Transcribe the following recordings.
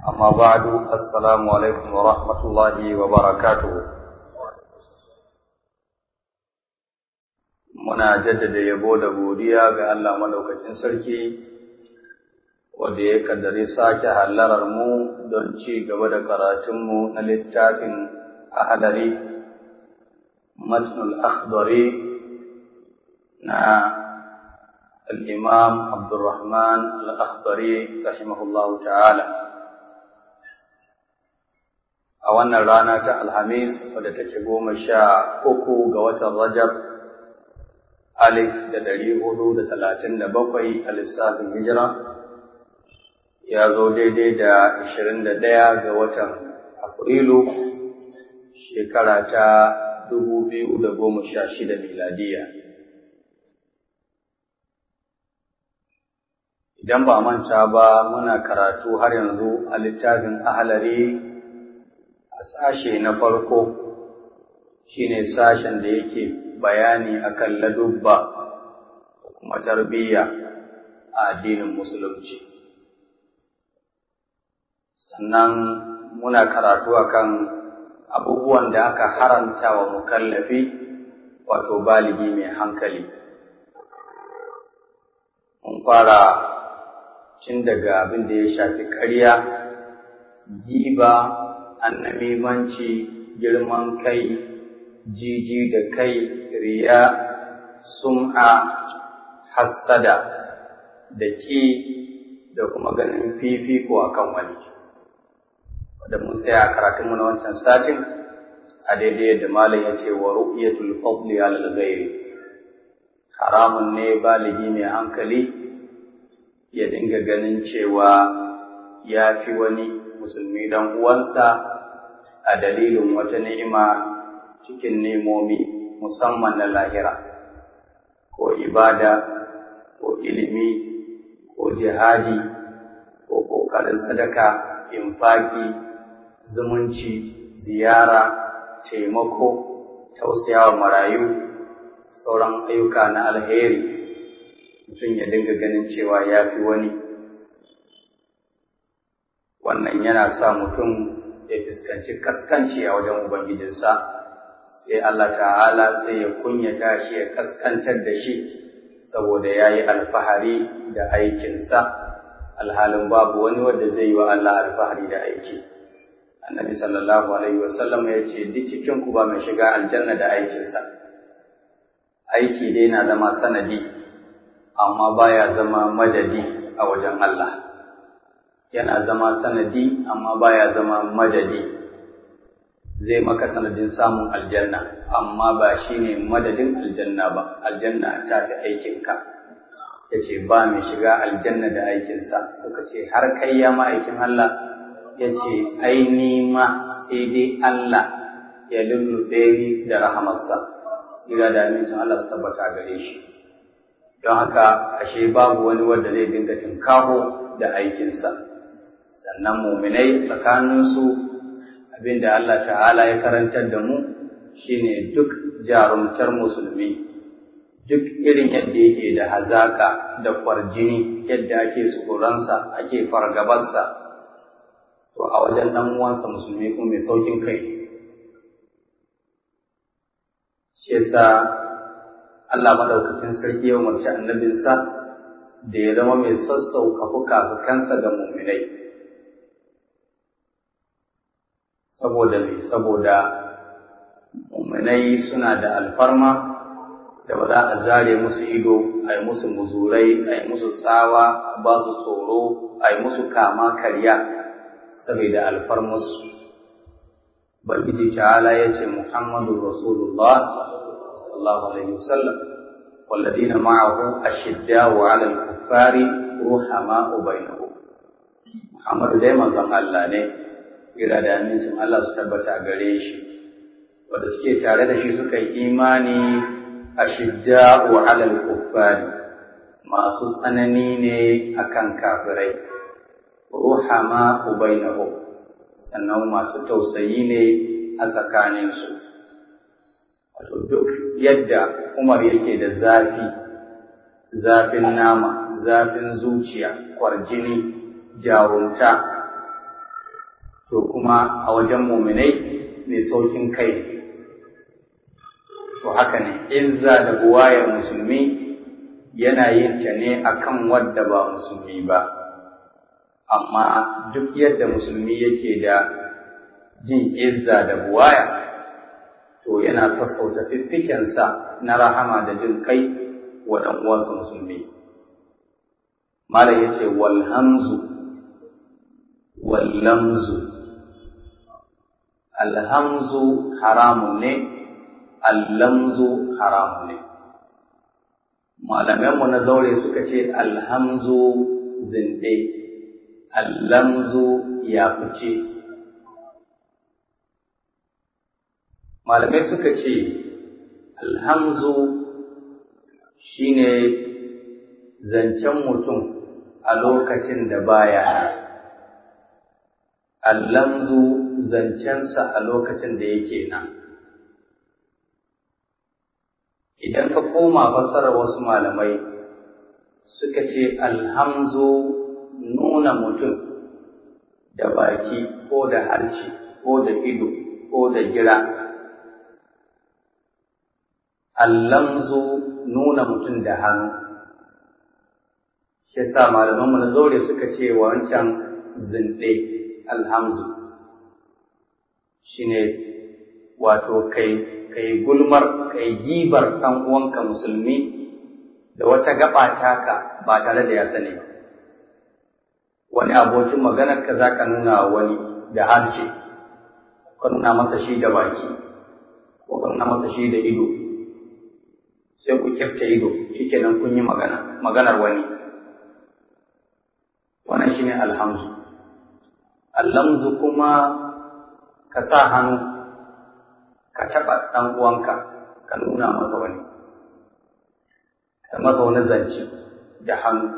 أما بعد السلام عليكم ورحمة الله وبركاته muna jaddada yabo da godiya ga Allah madaukakin sarki wanda ya kaddare sake hallarar mu don ci gaba da karatunmu na littafin ahadari matnul akhdari na الإمام عبد الرحمن الأخضري رحمه الله تعالى a wannan rana ta Alhamis wadda take goma sha uku ga watan Rajab alif da ɗari hudu da talatin da bakwai a lissafin hijira ya zo daidai da ashirin da ɗaya ga watan Afrilu shekara ta dubu biyu da goma sha shida miladiya. Idan ba manta ba muna karatu har yanzu a littafin ahalari a sashe na farko shine sashen da yake bayani akan ladubba da kuma tarbiyya a addinin musulunci sannan muna karatu akan abubuwan da aka haranta wa mukallafi wato baligi mai hankali mun fara tun daga abin da ya shafi ƙarya giba annamimanci girman kai jiji da kai riya sum'a hassada da ƙi da kuma ganin fifiko a kan wani wadda mun tsaya a karatunmu na wancan satin a daidai da malam ya ce wa ru'yatul fadli alal ghairi haramun ne baligi mai hankali ya dinga ganin cewa ya fi wani musulmi dan uwansa a dalilin wata ni'ima cikin nemomi musamman na lahira ko ibada ko ilimi ko jihadi ko ƙoƙarin sadaka infaki zumunci ziyara taimako tausayawa marayu sauran ayyuka na alheri mutum ya dinga ganin cewa ya fi wani wannan yana sa mutum ya fuskanci kaskanci a wajen ubangijinsa sai Allah ta'ala sai ya kunyata shi ya kaskantar da shi saboda ya yi alfahari da aikinsa alhalin babu wani wanda zai yi wa Allah alfahari da aiki annabi sallallahu alaihi wasallam ya ce duk cikin ku ba mai shiga aljanna da aikinsa aiki dai na zama sanadi amma baya zama madadi a wajen Allah yana zama sanadi amma baya zama madadi zai maka sanadin samun aljanna amma ba shine madadin aljanna ba aljanna ta fi aikinka ya ce ba mai shiga aljanna da aikinsa suka ce har kai ya ma'aikin Allah ya ce ai ni ma sai dai Allah ya lullube ni da rahamarsa tsira da amincin Allah su tabbata gare shi don haka ashe babu wani wanda zai dinga tinkaho da aikinsa sannan muminai tsakaninsu abinda Allah ta'ala ya karantar da mu shine duk jarumtar musulmi duk irin yadda yake da hazaka da kwarjini yadda ake tsoronsa ake fargabarsa to a wajen dan uwansa musulmi kuma mai saukin kai shi yasa Allah madaukakin sarki ya umarci annabinsa da ya zama mai sassauka fuka-fukansa ga muminai saboda me saboda muminai suna da alfarma da ba za a zare musu ido a yi musu muzurai a yi musu tsawa a ba su tsoro a yi musu kama karya saboda alfarmusu Ubangiji ta'ala ya ce Muhammadu Rasulullah sallallahu alaihi wasallam والذين معه أشداء على الكفار رحماء بينهم محمد دائما زن الله ne kira da amincin Allah su tabbata a gare shi wanda suke tare da shi suka yi imani ashidda'u 'alal kuffari masu tsanani ne akan kafirai ruhama bainahum sannan masu tausayi ne a tsakaninsu wato duk yadda Umar yake da zafi zafin nama zafin zuciya kwarjini jarumta to kuma a wajen muminai mai saukin kai to haka ne izza da buwayar musulmi yana yin ta ne akan wadda ba musulmi ba amma duk yadda musulmi yake da jin izza da buwaya to yana sassauta fiffikensa na rahama da jin kai wa ɗan uwansa musulmi malam yace wal hamzu wal lamzu al hamzu haramun ne al lamzu haramun ne malamanmu na zaure suka ce alhamzu zinde allamzu ya fice malamai suka ce alhamzu shine zancen mutum a lokacin da baya allamzu zancensa a lokacin da yake nan idan ka koma fassarar wasu malamai suka ce alhamzu nuna mutum da baki ko da harshe ko da ido ko da gira allamzu nuna mutum da hannu shi yasa malamanmu na zaure suka ce wancan zinde alhamzu shine wato kai kai gulmar kai gibar ɗan uwanka musulmi da wata gaba taka ba tare da ya sani ba wani abokin maganar ka za ka nuna wani da harshe ka nuna masa shi da baki ko ka nuna masa shi da ido sai ku kyafta ido shikenan kun yi magana maganar wani wannan shine alhamzu allamzu kuma ka sa hannu ka taɓa ɗan uwanka ka nuna masa wani ka masa wani zance da hannu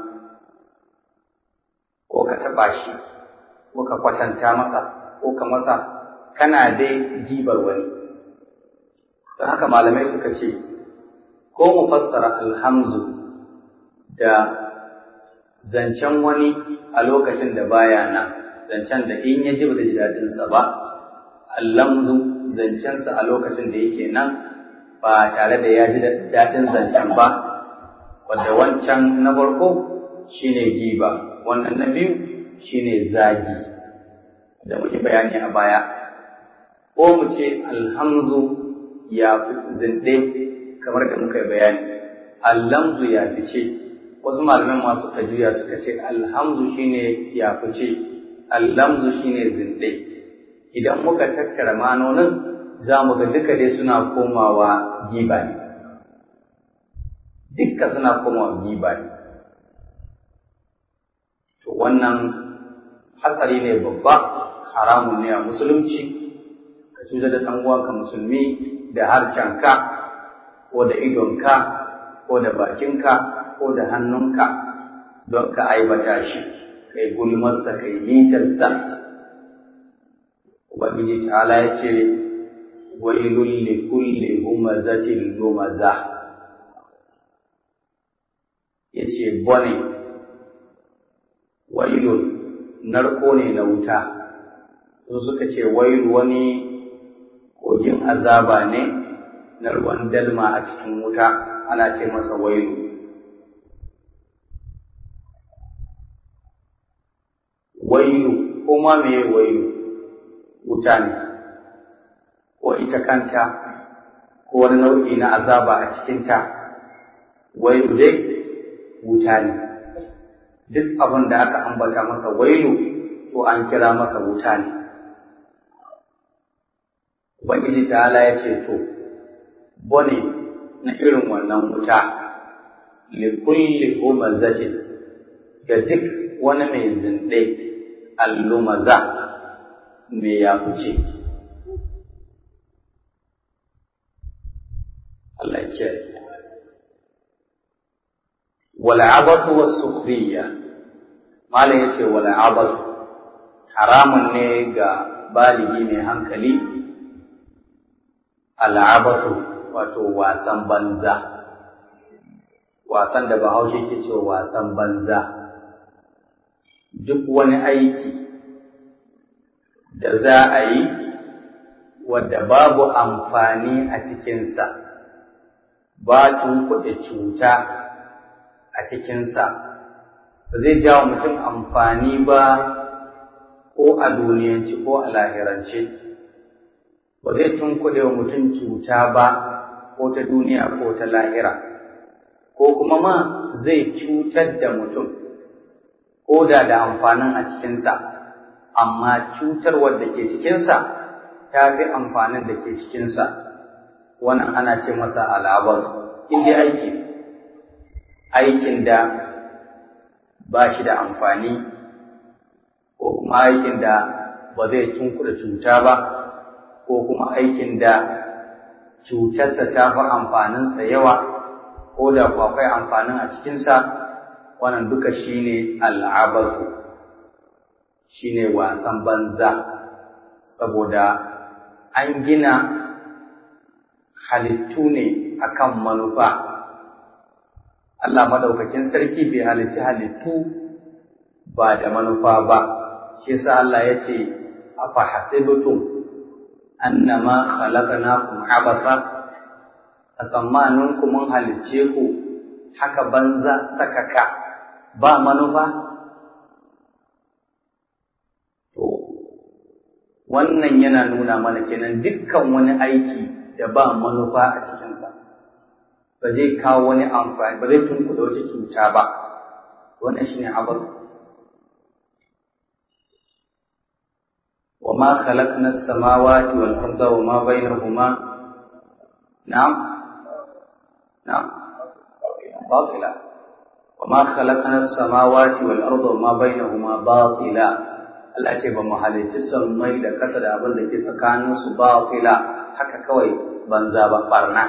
ko ka taɓa shi ko ka kwatanta masa ko ka masa kana dai jibar wani don haka malamai suka ce ko mu fassara alhamzu da zancen wani a lokacin da baya nan zancen da in ya ji ba da ji daɗinsa ba allamzu zancensa a lokacin da yake nan ba tare da ya ji daɗin zancen ba wadda wancan na farko shine giba wannan na biyu shine zagi da muke bayani a baya ko mu ce alhamzu ya fi zinde kamar da muka yi bayani allamzu ya fi ce wasu malaman masu juya suka ce alhamzu shine ya fi ce allamzu shine zinde idan muka tattara manonin za mu ga duka dai suna komawa giba ne dukka suna komawa giba ne to wannan hatsari ne babba haramun ne a musulunci ka cutar da ɗan uwanka musulmi da harshenka ko da idonka ko da bakinka ko da hannunka don ka aibata shi kai gulmarsa kai mitarsa ubangiji ta'ala ya ce wailul li kulli humazatin lumaza yace bone wailun narko ne na wuta su suka ce wailu wani kogin azaba ne na ruwan dalma a cikin wuta ana ce masa wailu wailu ko ma meye wailu wuta ne ko ita kanta ko wani nau'i na azaba a cikinta wailu dai wuta ne duk abin da aka ambata masa wailu to an kira masa wuta ne Ubangiji ta'ala ya ce to bone na irin wannan wuta likulli humazatin ga duk wani mai zinde allumaza mai ya fice Allah ya kiyaye wal abatu was sukhriya malam yace wal abatu haramun ne ga baligi mai hankali al'abatu wato wasan banza wasan da bahaushe ke cewa wasan banza duk wani aiki da za a yi wadda babu amfani a cikinsa ba kuɗe cuta a cikinsa ba zai jawo mutum amfani ba ko a duniyanci ko a lahirance ba zai tunkuɗe wa mutum cuta ba ko ta duniya ko ta lahira ko kuma ma zai cutar da mutum ko da da amfanin a cikinsa amma cutarwar da ke cikinsa ta fi amfanin da ke cikinsa wannan ana ce masa al'abar inda aiki aikin da ba shi da amfani ko kuma aikin da ba zai tunkuɗa cuta ba ko kuma aikin da cutarsa ta fi amfaninsa yawa ko da akwai amfanin a cikinsa wannan duka shine al'abasu shine wasan banza saboda an gina halittu ne akan manufa Allah madaukakin sarki bai halicci halittu ba da manufa ba shi yasa Allah ya ce afa hasibtum annama khalaqnakum abatha a tsammanin ku mun halicce ku haka banza sakaka ba manufa to wannan yana nuna mana kenan dukkan wani aiki da ba manufa a cikinsa ba zai kawo wani amfani ba zai tunkuɗa wata cuta ba wannan shine abin وما خلقنا السماوات والأرض وما بينهما نعم نعم باطلا وما خلقنا السماوات والأرض وما بينهما باطلا Allah ce ba mu halicci sammai da ƙasa da abin da ke tsakaninsu batila haka kawai banza ba barna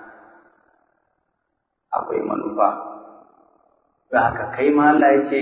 akwai manufa da haka kai ma Allah ya ce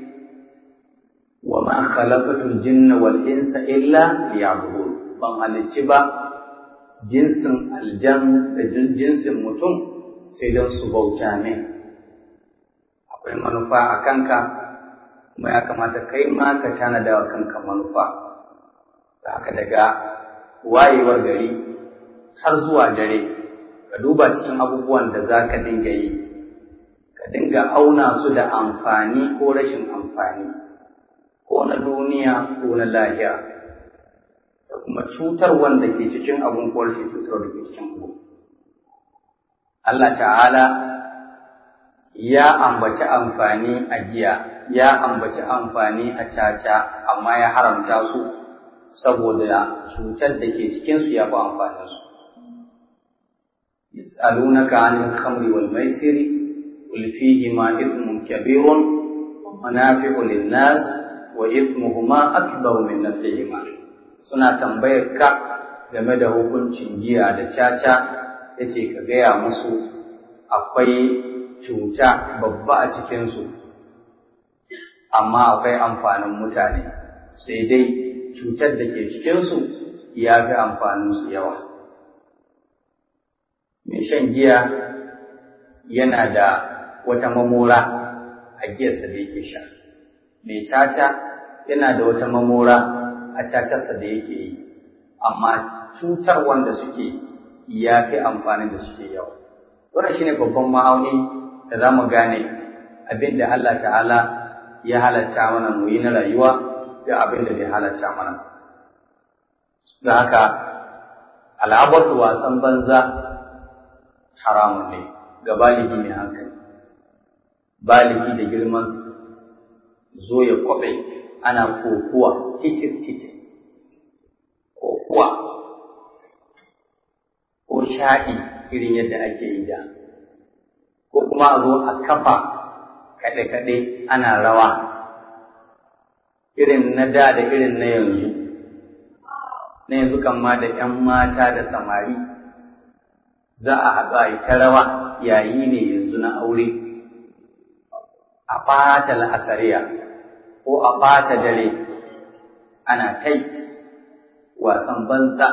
wa ma khalaqatul jinna wal insa illa liya'budun ban halicci ba jinsin aljan da jinsin mutum sai don su bauta min akwai manufa a kanka kuma ya kamata kai ma ka tanada wa kanka manufa da haka daga wayewar gari har zuwa dare ka duba cikin abubuwan da za ka dinga yi ka dinga auna su da amfani ko rashin amfani ko na duniya ko na lahira da kuma cutar wanda ke cikin abun ko rashin cutar da ke cikin abu Allah ta'ala ya ambaci amfani a giya ya ambaci amfani a caca amma ya haramta su saboda cutar da ke cikinsu ya fi amfaninsu يسألونك عن الخمر والميسر قل فيهما إثم كبير ومنافع للناس وإثمهما أكبر من نفعهما suna tambayar ka game da hukuncin giya da caca yace ka gaya musu akwai cuta babba a cikinsu amma akwai amfanin mutane sai dai cutar da ke cikinsu ya fi amfaninsu yawa mai shan giya yana da wata mamora a giyarsa da yake sha mai caca yana da wata mamora a cacarsa da yake yi amma cutar wanda suke ya fi amfanin da suke yawa wannan shine babban ma'auni da za mu gane abin da Allah ta'ala ya halatta mana mu yi na rayuwa da abin da bai halatta mana da haka al'abatu wasan banza haramun ne ga baligi mai hankali baligi da girmansa zo ya kwabe ana kokuwa titir titir kokuwa ko shaɗi irin yadda ake yi da ko kuma a zo a kafa kaɗe-kaɗe ana rawa irin na da da irin na yanzu na yanzu kan ma da ‘yan mata da samari za a haɗu a yi ta rawa yayi ne yanzu na aure a ɓata la'asariya ko a ɓata dare ana tai wasan banza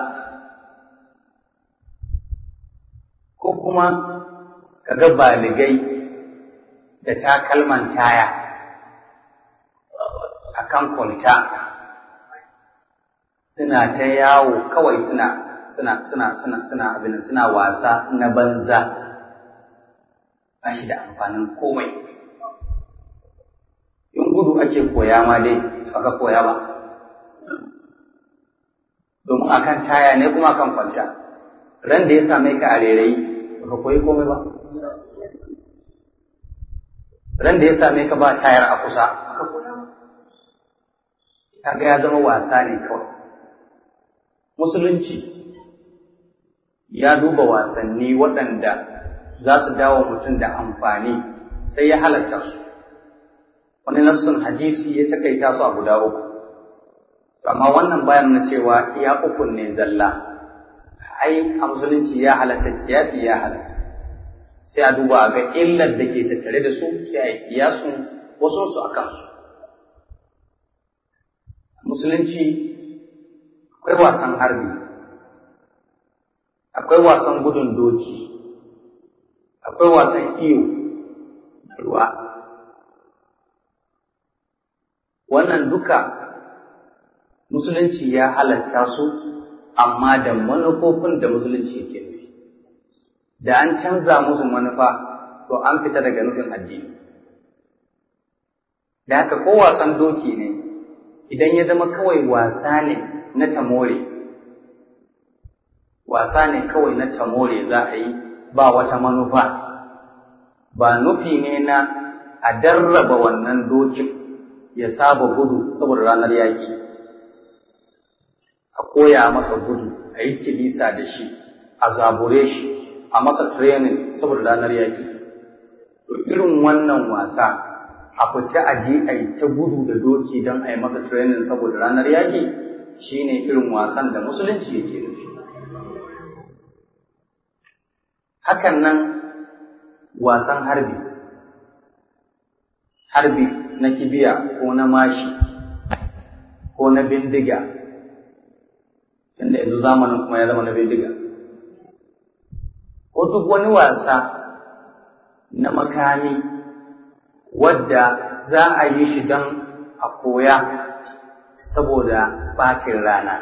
ko kuma ka ga baligai da takalman taya a kan kwalta suna ta yawo kawai suna suna suna suna suna abin suna wasa na banza ba shi da amfanin komai in gudu ake koya ma dai baka koya ba domin akan taya ne kuma akan kwalta ran da ya same ka a rairayi baka koyi komai ba ran da ya same ka ba tayar a kusa baka koya ba kaga ya zama wasa ne kawai musulunci ya duba wasanni waɗanda za su dawo mutum da amfani sai ya halatta su wani nassun hadisi ya takaita su a guda uku amma wannan bayan na cewa iya ukun ne zalla ai a musulunci ya halatta kiyasi ya halatta sai a duba a ga illar da ke tattare da su sai a yi kiyasun wasu su a kansu musulunci akwai wasan harbi akwai wasan gudun doki akwai wasan iyo na ruwa wannan duka musulunci ya halatta su amma da manufofin da musulunci yake nufi da an canza musu manufa to an fita daga nufin addini da haka ko wasan doki ne idan ya zama kawai wasa ne na tamore wasa ne kawai na tamore za a yi ba wata manufa ba nufi ne na a darraba wannan dokin ya saba gudu saboda ranar yaƙi a koya masa gudu a yi kilisa da shi a zabure shi a masa training saboda ranar yaƙi to irin wannan wasa a fita a je a yi ta gudu da doki don a yi masa training saboda ranar yaƙi shine irin wasan da musulunci yake nufi hakan nan wasan harbi harbi na kibiya ko na mashi ko na bindiga inda yanzu zamanin kuma ya zama na bindiga ko duk wani wasa na makami wadda za a yi shi don a koya saboda ɓacin rana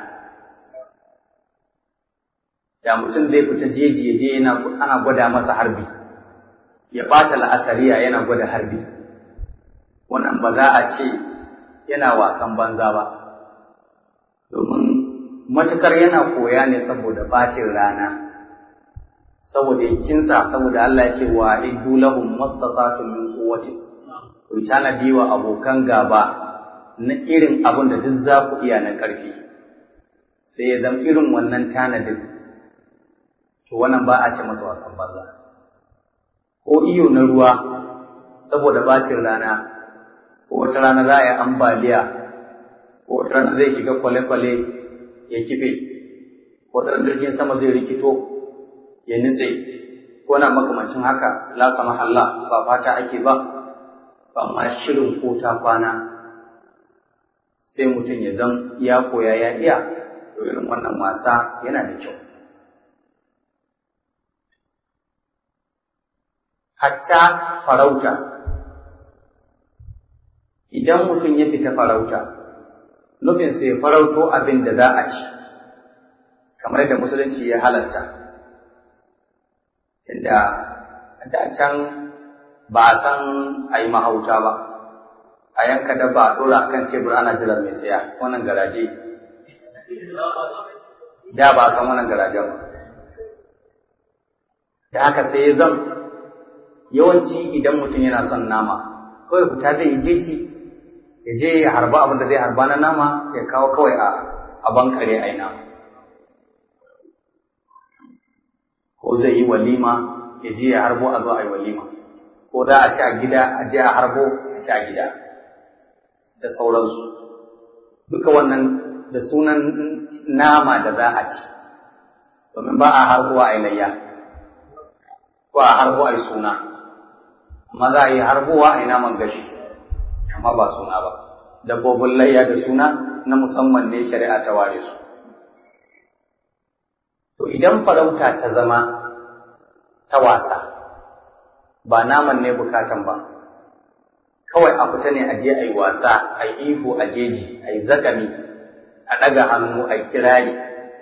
da mutum zai fita jeji ya je yana ana gwada masa harbi ya ɓata la'asariya yana gwada harbi wannan ba za a ce yana wasan banza ba domin matukar yana koya ne saboda ɓacin rana saboda kinsa saboda Allah ya ce wa iddu lahum mastata'tum min quwwatin ku tanadi wa abokan gaba na irin abin da duk za ku iya na ƙarfi sai ya zama irin wannan tanadin to wannan ba a ce masa wasan banza ko iyo na ruwa saboda bacin rana ko wata rana za a yi ambaliya ko wata rana zai shiga kwale-kwale ya kife ko wata rana jirgin sama zai rikito ya nutse ko na makamancin haka la sama Allah ba fata ake ba ba ma shirin ko ta kwana sai mutum ya zan ya koya ya iya to irin wannan wasa yana da kyau hatta farauta idan mutum ya fita farauta nufinsa ya farauto abin da za a ci kamar da musulunci ya halatta inda da can ba a san a yi mahauta ba a yanka dabba a ɗora kan tebur ana jiran mai saya wannan garaje da ba a san wannan garajen ba da haka sai ya zan yawanci idan mutum yana son nama kawai fita zai yi jeji ya je ya harba abin da zai harba na nama ya kawo kawai a a bankare a nama ko zai yi walima ya je ya harbo a zo a yi walima ko za a ci a gida a je a harbo a ci a gida da sauransu duka wannan da sunan nama da za a ci domin ba a harbuwa a yi layya ko a harbo a yi suna amma za a yi harbuwa a yi naman gashi amma ba suna ba dabbobin layya da suna na musamman ne shari'a ta ware su to idan farauta ta zama ta wasa ba naman ne bukatan ba kawai a fita ne a je a yi wasa a yi ihu a jeji a yi zakami a a ɗaga hannu a kirari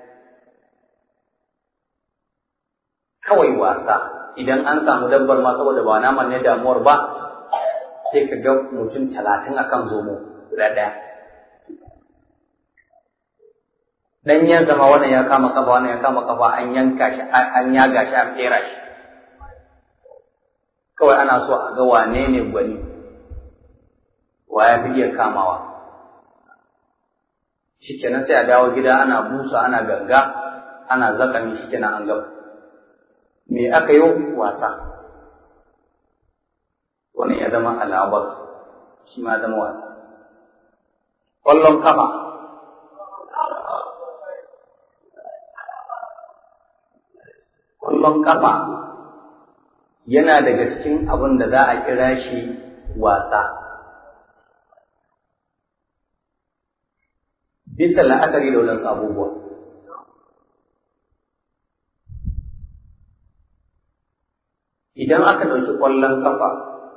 kawai wasa idan an samu dabbar ma saboda ba naman ne damuwar ba sai ka ga mutum talatin akan zomo guda ɗaya ɗanyen zama wannan ya kama kafa wannan ya kama kafa an yanka shi an yaga shi an fera shi kawai ana so a ga wane ne gwani wa ya fi iya kamawa shikenan sai a dawo gida ana busa ana ganga ana zakami shikenan an gaba me aka yi wasa wani ya zama alabar shi ma zama wasa ƙwallon kafa ƙwallon kafa yana daga cikin abin da za a kira shi wasa bisa la'akari da wadansu abubuwa idan aka ɗauki ƙwallon kafa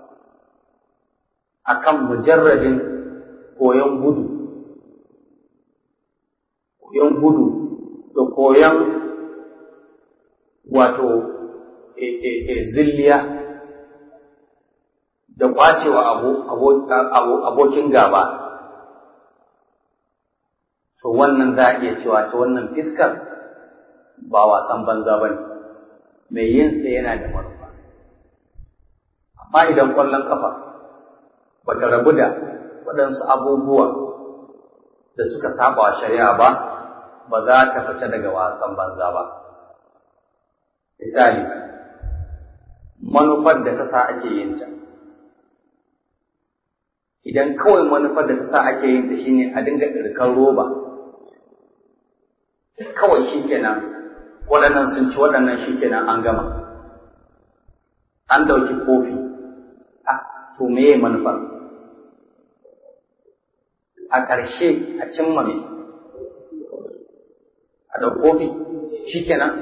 a kan mujarradin koyon gudu koyon gudu da koyon wato zilliya da ƙwacewa abokin gaba to wannan za a iya cewa ta wannan fiskar ba wasan banza ba ne mai yinsa yana da manufa amma idan ƙwallon ƙafa ba ta rabu da waɗansu abubuwa da suka saba wa shari'a ba ba za ta fita daga wasan banza ba misali manufar da ta sa ake yin ta idan kawai manufar da ta sa ake yin ta shine a dinga ɗirkan roba kawai shi kenan waɗannan sun ci waɗannan shi kenan an gama an ɗauki kofi a to meye manufar a ƙarshe a cimma me a ɗauki kofi shi kenan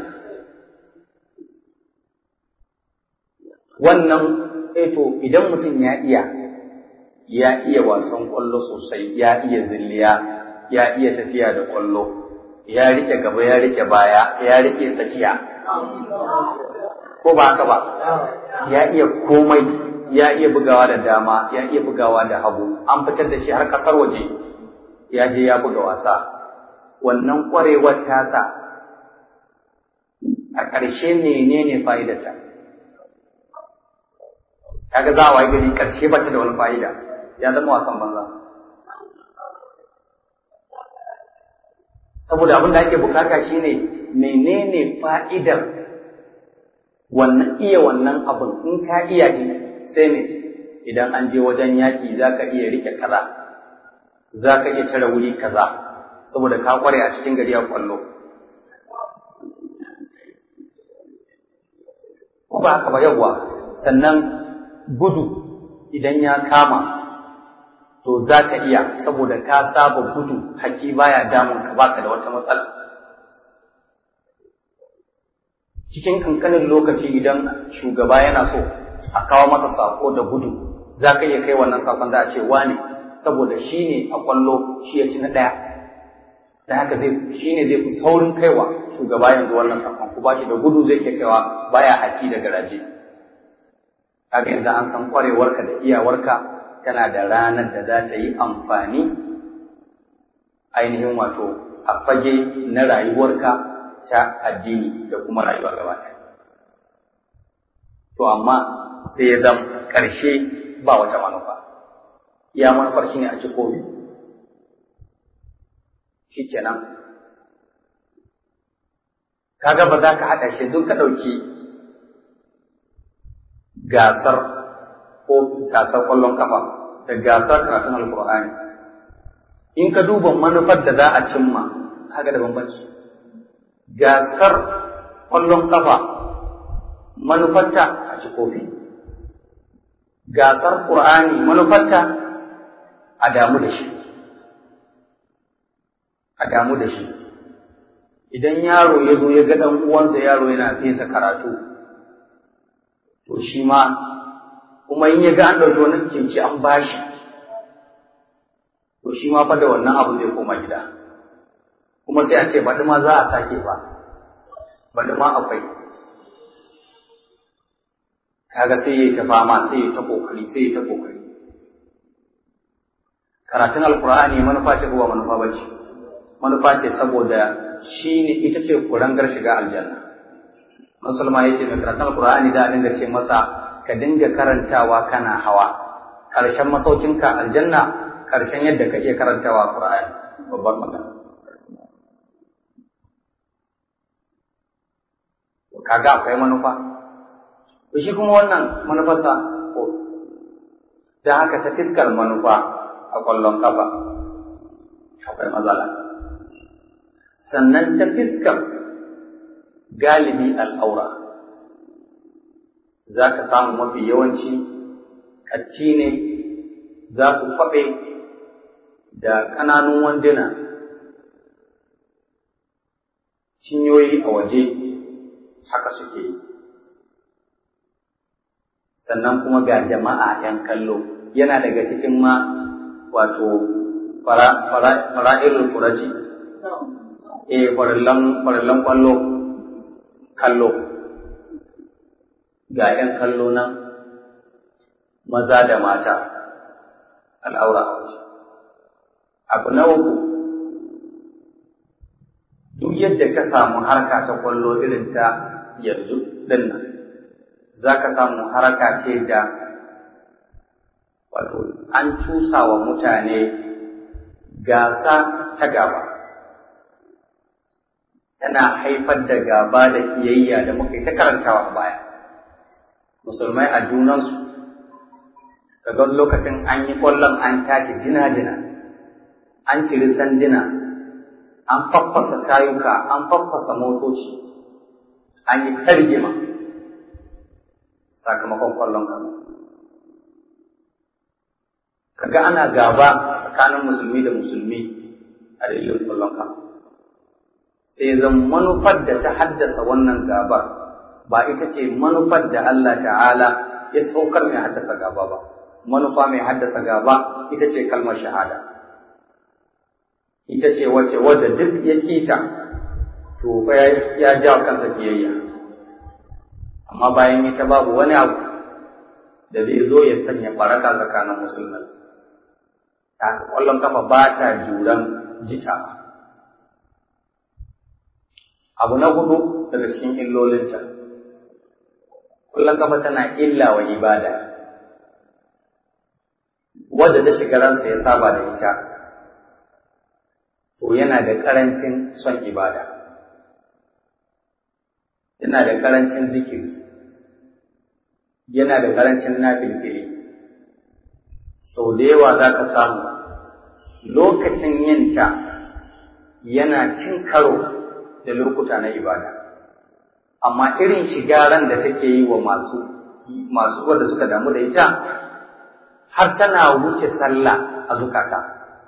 wannan eto idan mutum ya iya ya iya wasan ƙwallo sosai ya iya zilliya ya iya tafiya da ƙwallo ya rike gaba ya rike baya ya rike tsakiya ko ba haka ba ya iya komai ya iya bugawa da dama ya iya bugawa da hagu an fitar da shi har kasar waje ya je ya buga wasa wannan kwarewar tasa a ƙarshe menene fa'idarta kaga za a waye gari ƙarshe ba ta da wani fa'ida ya zama wasan banza saboda abin da ake bukata shine menene fa'idar wannan iya wannan abin in ka iya shi sai ne idan an je wajen yaƙi za ka iya rike kaza za ka iya tare wuri kaza saboda ka kware a cikin gari a kwallo ko ba haka ba yawwa sannan gudu idan ya kama to za ka iya saboda ka saba gudu haki baya damun ka baka da wata matsala cikin kankanin lokaci idan shugaba yana so a kawo masa sako da gudu za ka iya kai wannan sakon za a ce wane saboda shi ne a kwallo shi ya ci na ɗaya da haka zai shi ne zai fi saurin kaiwa shugaba yanzu wannan sakon ku ba shi da gudu zai ke kaiwa baya haki da garaje kaga yanzu an san kwarewarka da iyawarka tana da ranar da za ta yi amfani ainihin wato a fage na rayuwarka ta addini da kuma rayuwar gaba ɗaya. To amma sai ya zama ƙarshe ba wata manufa, iya manufar shi ne a ci komi, shi kenan. Kaga ba za ka haɗa shi duk ka ɗauki gasar ko gasar ƙwallon kafa da gasar karatun alkur'ani in ka duba manufar da za a cimma haka da bambanci gasar ƙwallon kafa manufarta a ci kofi gasar ƙur'ani manufarta a damu da shi a damu da shi idan yaro ya zo ya ga ɗan uwansa yaro yana fesa karatu to shi ma kuma in ya ga an ɗauki wani kinci an bashi to shi ma fa da wannan abu zai koma gida kuma sai a ce baɗi ma za a sake ba baɗi ma akwai kaga sai ya yi ta fama sai ya ta kokari sai ya ta kokari karatun alkur'ani manufa ce ko ba manufa ba ce manufa ce saboda shi ne ita ce kurangar shiga aljanna musulma ya ce mai karatun alkur'ani da dinga ce masa ka dinga karantawa kana hawa ƙarshen masaukinka aljanna ƙarshen yadda ka iya karantawa qur'ani babbar magana kaga akwai manufa shi kuma wannan manufarsa ko da haka ta fiskar manufa a ƙwallon kafa akwai matsala sannan ta fiskar galibi al'aura za ka samu mafi yawanci ƙatti ne za su kwaɓe da ƙananun wanduna cinyoyi a waje haka suke yi sannan kuma ga jama'a ‘yan kallo yana daga cikin ma wato fara'ilul furaji e farillan kwallo kallo ga ‘yan kallo nan maza da mata al'aura a waje abu na uku duk yadda ka samu harka ta kwallo irin ta yanzu din nan za ka samu haraka ce da wato an cusa wa mutane gasa ta gaba tana haifar da gaba da kiyayya da muka yi ta karantawa a baya musulmai a junansu kaga lokacin an yi kwallon an tashi jina-jina an ciri sandina an faffasa kayuka an faffasa motoci an yi kargima sakamakon kwallon kama kaga ana gaba tsakanin musulmi da musulmi a dalilin kwallon kama sai zan manufar da ta haddasa wannan gabar ba ita ce manufar da Allah ta'ala ya saukar mai haddasa gaba ba manufa mai haddasa gaba ita ce kalmar shahada ita ce wace wadda duk ya kita to ya ja kansa kiyayya amma bayan ita babu wani abu da zai zo ya sanya baraka tsakanin musulmai ta kwallon kafa ba ta juran jita abu na hudu daga cikin illolinta kwallon kafa tana illa wa ibada wadda ta shiga ransa ya saba da ita to yana da ƙarancin son ibada yana da ƙarancin zikiri yana da ƙarancin nafilfili sau da yawa za ka samu lokacin yinta yana cin karo da lokuta na ibada amma irin shigaran da take yi wa masu masu wanda suka damu da ita har tana wuce sallah a zukata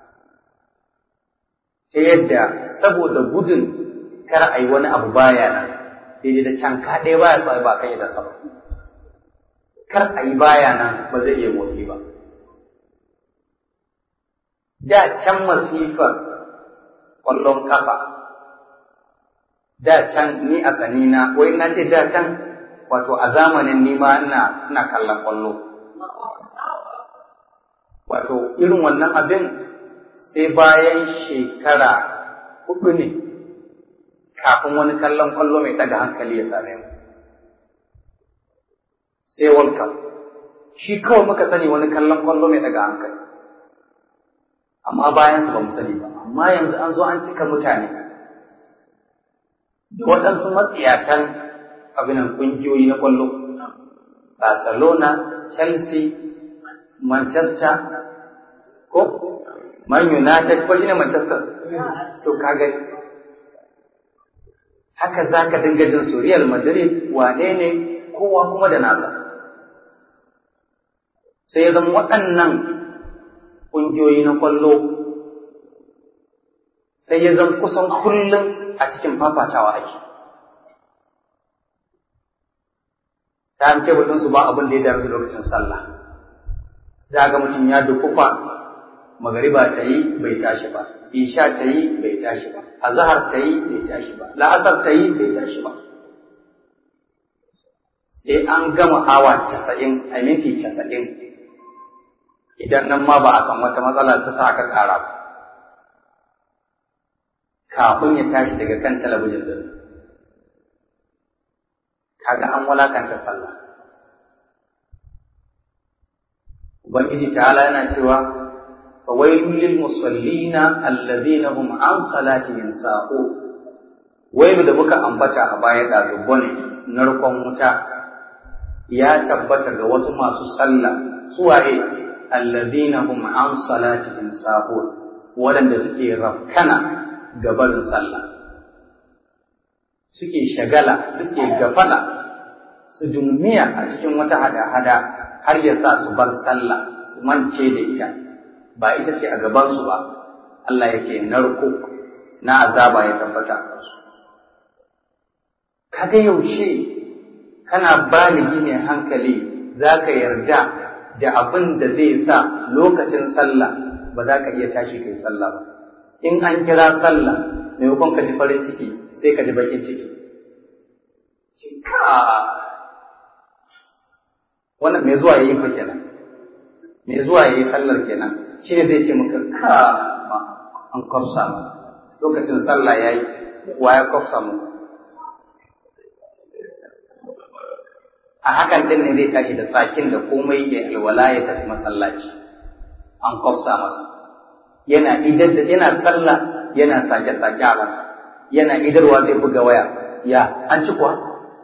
ta yadda saboda gudun kar a yi wani abu baya nan daidai da can ka ɗaya baya sa ba kan yi da sama kar a yi baya nan ba zai iya motsi ba da can masifar ƙwallon kafa da can ni a sanina wai na ce da can wato a zamanin ni ma ina ina kallon ƙwallo wato irin wannan abin sai bayan shekara hudu ne kafin wani kallon kwallo mai ɗaga hankali ya same mu sai World Cup shi kawai muka sani wani kallon kwallo mai ɗaga hankali amma bayan su ba mu sani ba amma yanzu an zo an cika mutane da waɗansu matsiyatan abinan ƙungiyoyi na kwallo Barcelona, Chelsea, Manchester, ko Man United ko shine Manchester to kaga haka zaka dinga jin su Real Madrid wane ne kowa kuma da nasa sai ya zama waɗannan ƙungiyoyi na kwallo sai ya zama kusan kullum a cikin fafatawa ake ta tebur ɗinsu ba abin da ya dami lokacin sallah za ga mutum ya dukufa magariba ta yi bai tashi ba isha ta yi bai tashi ba azhar ta yi bai tashi ba la'asar ta yi bai tashi ba sai an gama awa casa'in a minti casa'in idan nan ma ba a san wata matsala ta sa aka kara ba kafin ya tashi daga kan talabijin din kaga an walakanta sallah ubangiji ta'ala yana cewa fawailul lil musallina alladhina hum an salatihim sa'u wailu da muka ambata a baya da zubbo ne narkon wuta ya tabbata ga wasu masu sallah suwaye alladhina hum an salatihim sa'u waɗanda suke rafkana ga barin sallah suke shagala suke gafala su dumiya a cikin wata hada-hada har ya sa su bar sallah su mance da ita ba ita ce a gabansu ba Allah yake narko na azaba ya tabbata a kansu kaga yaushe kana baligi mai hankali za ka yarda da abin da zai sa lokacin sallah ba za ka iya tashi kai sallah ba in an kira sallah maimakon ka ji farin ciki sai ka ji bakin ciki ka wannan mai zuwa yayi fa kenan mai zuwa yayi sallar kenan shi ne zai ce maka ka an kwafsa mu lokacin sallah yayi wa ya kwafsa mu a hakan din ne zai tashi da tsakin da komai ke alwala ya tafi masallaci an kwafsa masa yana idar da yana sallah yana sake sake a ransa yana idarwa zai buga waya ya an ci kuwa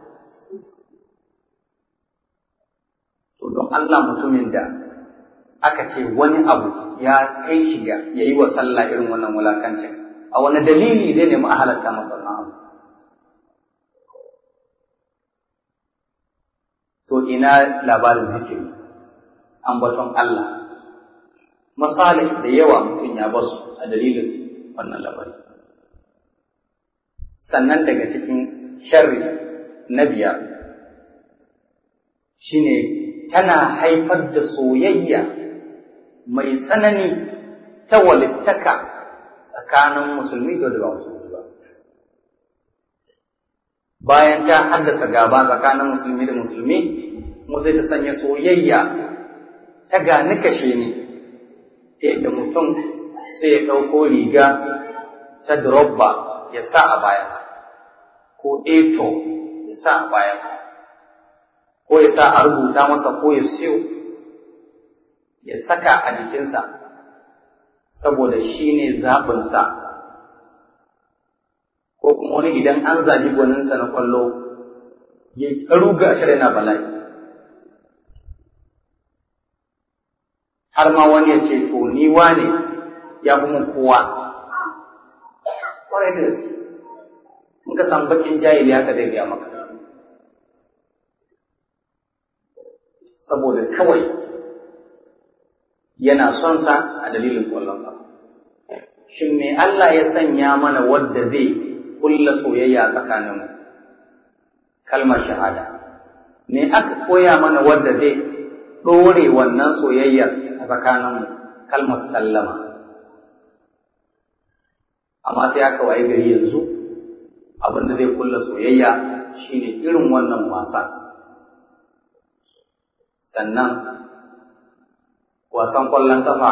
to don Allah mutumin da aka ce wani abu ya kai shi ga yayi wa sallah irin wannan wulakancin a wani dalili zai nemi a halatta masa wannan abu to ina labarin zikiri ambaton Allah masalih da yawa mutum ya basu a dalilin wannan labari sannan daga cikin sharri na biyar shine tana haifar da soyayya mai tsanani ta walittaka tsakanin musulmi da ba musulmi ba bayan ta haddasa gaba tsakanin musulmi da musulmi mu sai ta sanya soyayya ta gani kashe ni ta yadda mutum sai ya ɗauko riga ta drobba ya sa a bayansa ko eto ya sa a bayansa ko ya sa a rubuta masa ko ya siyo ya saka a jikinsa saboda shi ne zaɓinsa ko kuma wani idan an zagi gwaninsa na kwallo ya ruga shi na bala'i har ma wani ya ce to ni wane ya fi mun kowa ƙwarai da gaske in ka san bakin jahili haka zai biya maka saboda kawai yana son sa a dalilin ƙwallon ƙafa shin me Allah ya sanya mana wadda zai kulla soyayya tsakaninmu kalmar shahada me aka koya mana wadda zai ɗore wannan soyayyar a tsakaninmu kalmar sallama amma sai aka waye gari yanzu abin da zai kulla soyayya shine irin wannan wasa sannan wasan ƙwallon kafa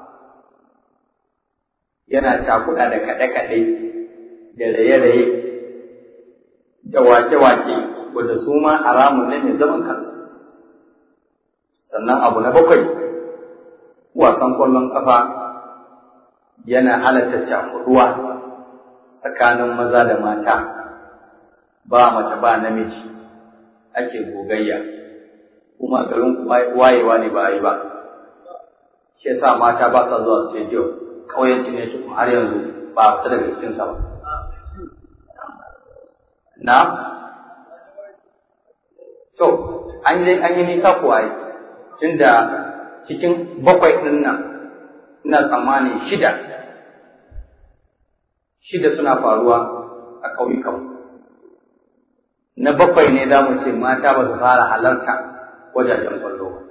yana cakuɗa da kaɗe-kaɗe da raye-raye da wake-wake wadda su ma haramun ne mai zaman kansa sannan abu na bakwai wasan ƙwallon ƙafa yana halatta cakuɗuwa tsakanin maza da mata ba mace ba namiji ake gogayya kuma garin wayewa ne ba a yi ba shi yasa mata ba sa zuwa stadium ƙauyenci ne su har yanzu ba a fita daga cikinsa ba na to an yi an yi nisa kuwa yi tunda cikin bakwai ɗin nan ina tsammani shida shida suna faruwa a ƙauyukan na bakwai ne za mu ce mata ba su fara halarta wajajen kwallo ba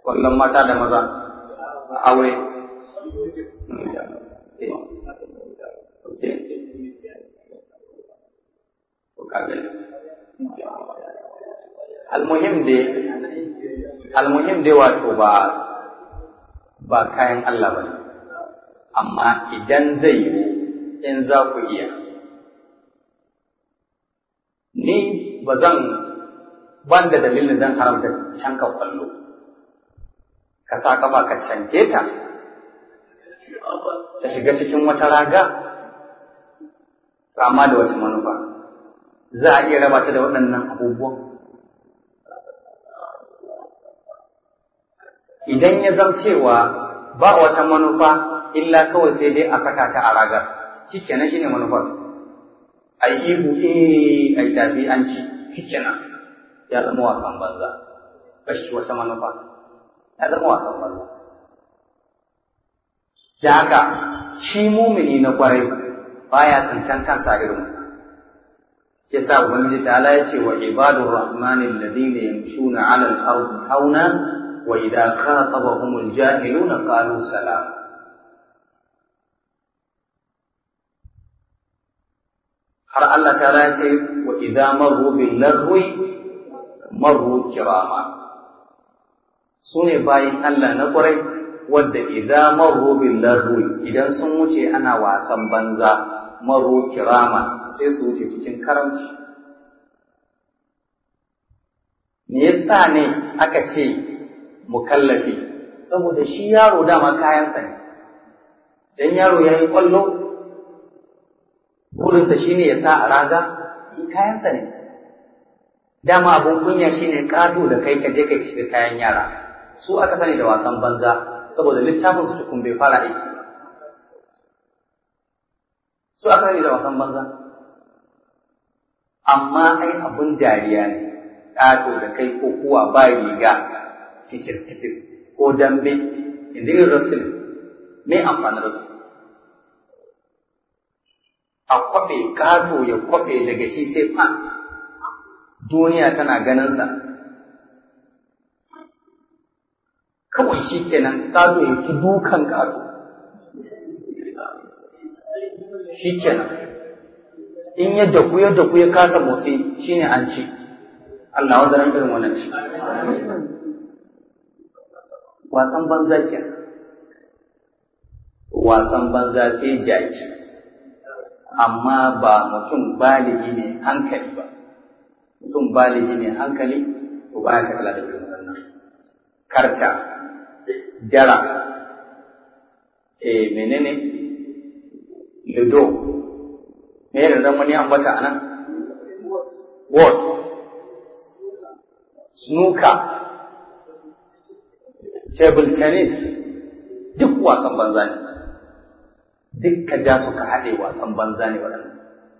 kwallon mata da maza a aure almuhim dai almuhim dai wato ba ba kayan Allah ba amma idan zai yi in za ku iya ni ba zan ban da dalilin zan haramta canka kwallo ka sa kafa ka canke ta ta shiga cikin wata raga amma da wata manufa za a iya raba ta da waɗannan abubuwan idan ya zam cewa ba wata manufa illa kawai sai dai a saka ta a ragar shikenan shine manufar ai ihu eh ai tafi an ci shikenan ya zama wasan banza kashi wata manufa ya zama wasan banza da haka shi mumini na kwarai baya tsintan kansa irin sai sa ubangiji ta ala ya ce wa ibadur rahmani alladhina yamshuna 'ala al-ardi hauna wa idza khatabahum al-jahiluna qalu salam har Allah ta ya ce wa idza marru bil lagwi marru kirama sune bayin Allah na kwarai wadda idza marru bil lagwi idan sun wuce ana wasan banza marru kirama sai su wuce cikin karamci me yasa ne aka ce mukallafi saboda shi yaro dama kayansa ne dan yaro ya yi kwallo burinsa shine ya sa a raga kayansa ne dama abun kunya shine kado da kai ka je ka shiga kayan yara su aka sani da wasan banza saboda littafin su tukun bai fara aiki ba su aka sani da wasan banza amma ai abun dariya ne kado da kai ko kuwa ba riga titir titir ko dambe inda yin rasul me amfanin rasul a kwaɓe gato ya kwaɓe daga shi sai pant duniya tana ganinsa kawai shi kenan gato ya ki dukan gato shi kenan in ya daku ya daku ya kasa motsi shine an ci Allah wanda ran irin wannan ci wasan banza ke wasan banza sai jaki amma ba mutum baligi mai hankali ba mutum baligi mai hankali ko ba ya kala da irin wannan karta dara eh menene ludo me da dan wani ambata anan what snooker table tennis duk wasan banza ne duk ka ja su ka haɗe wasan banza ne waɗannan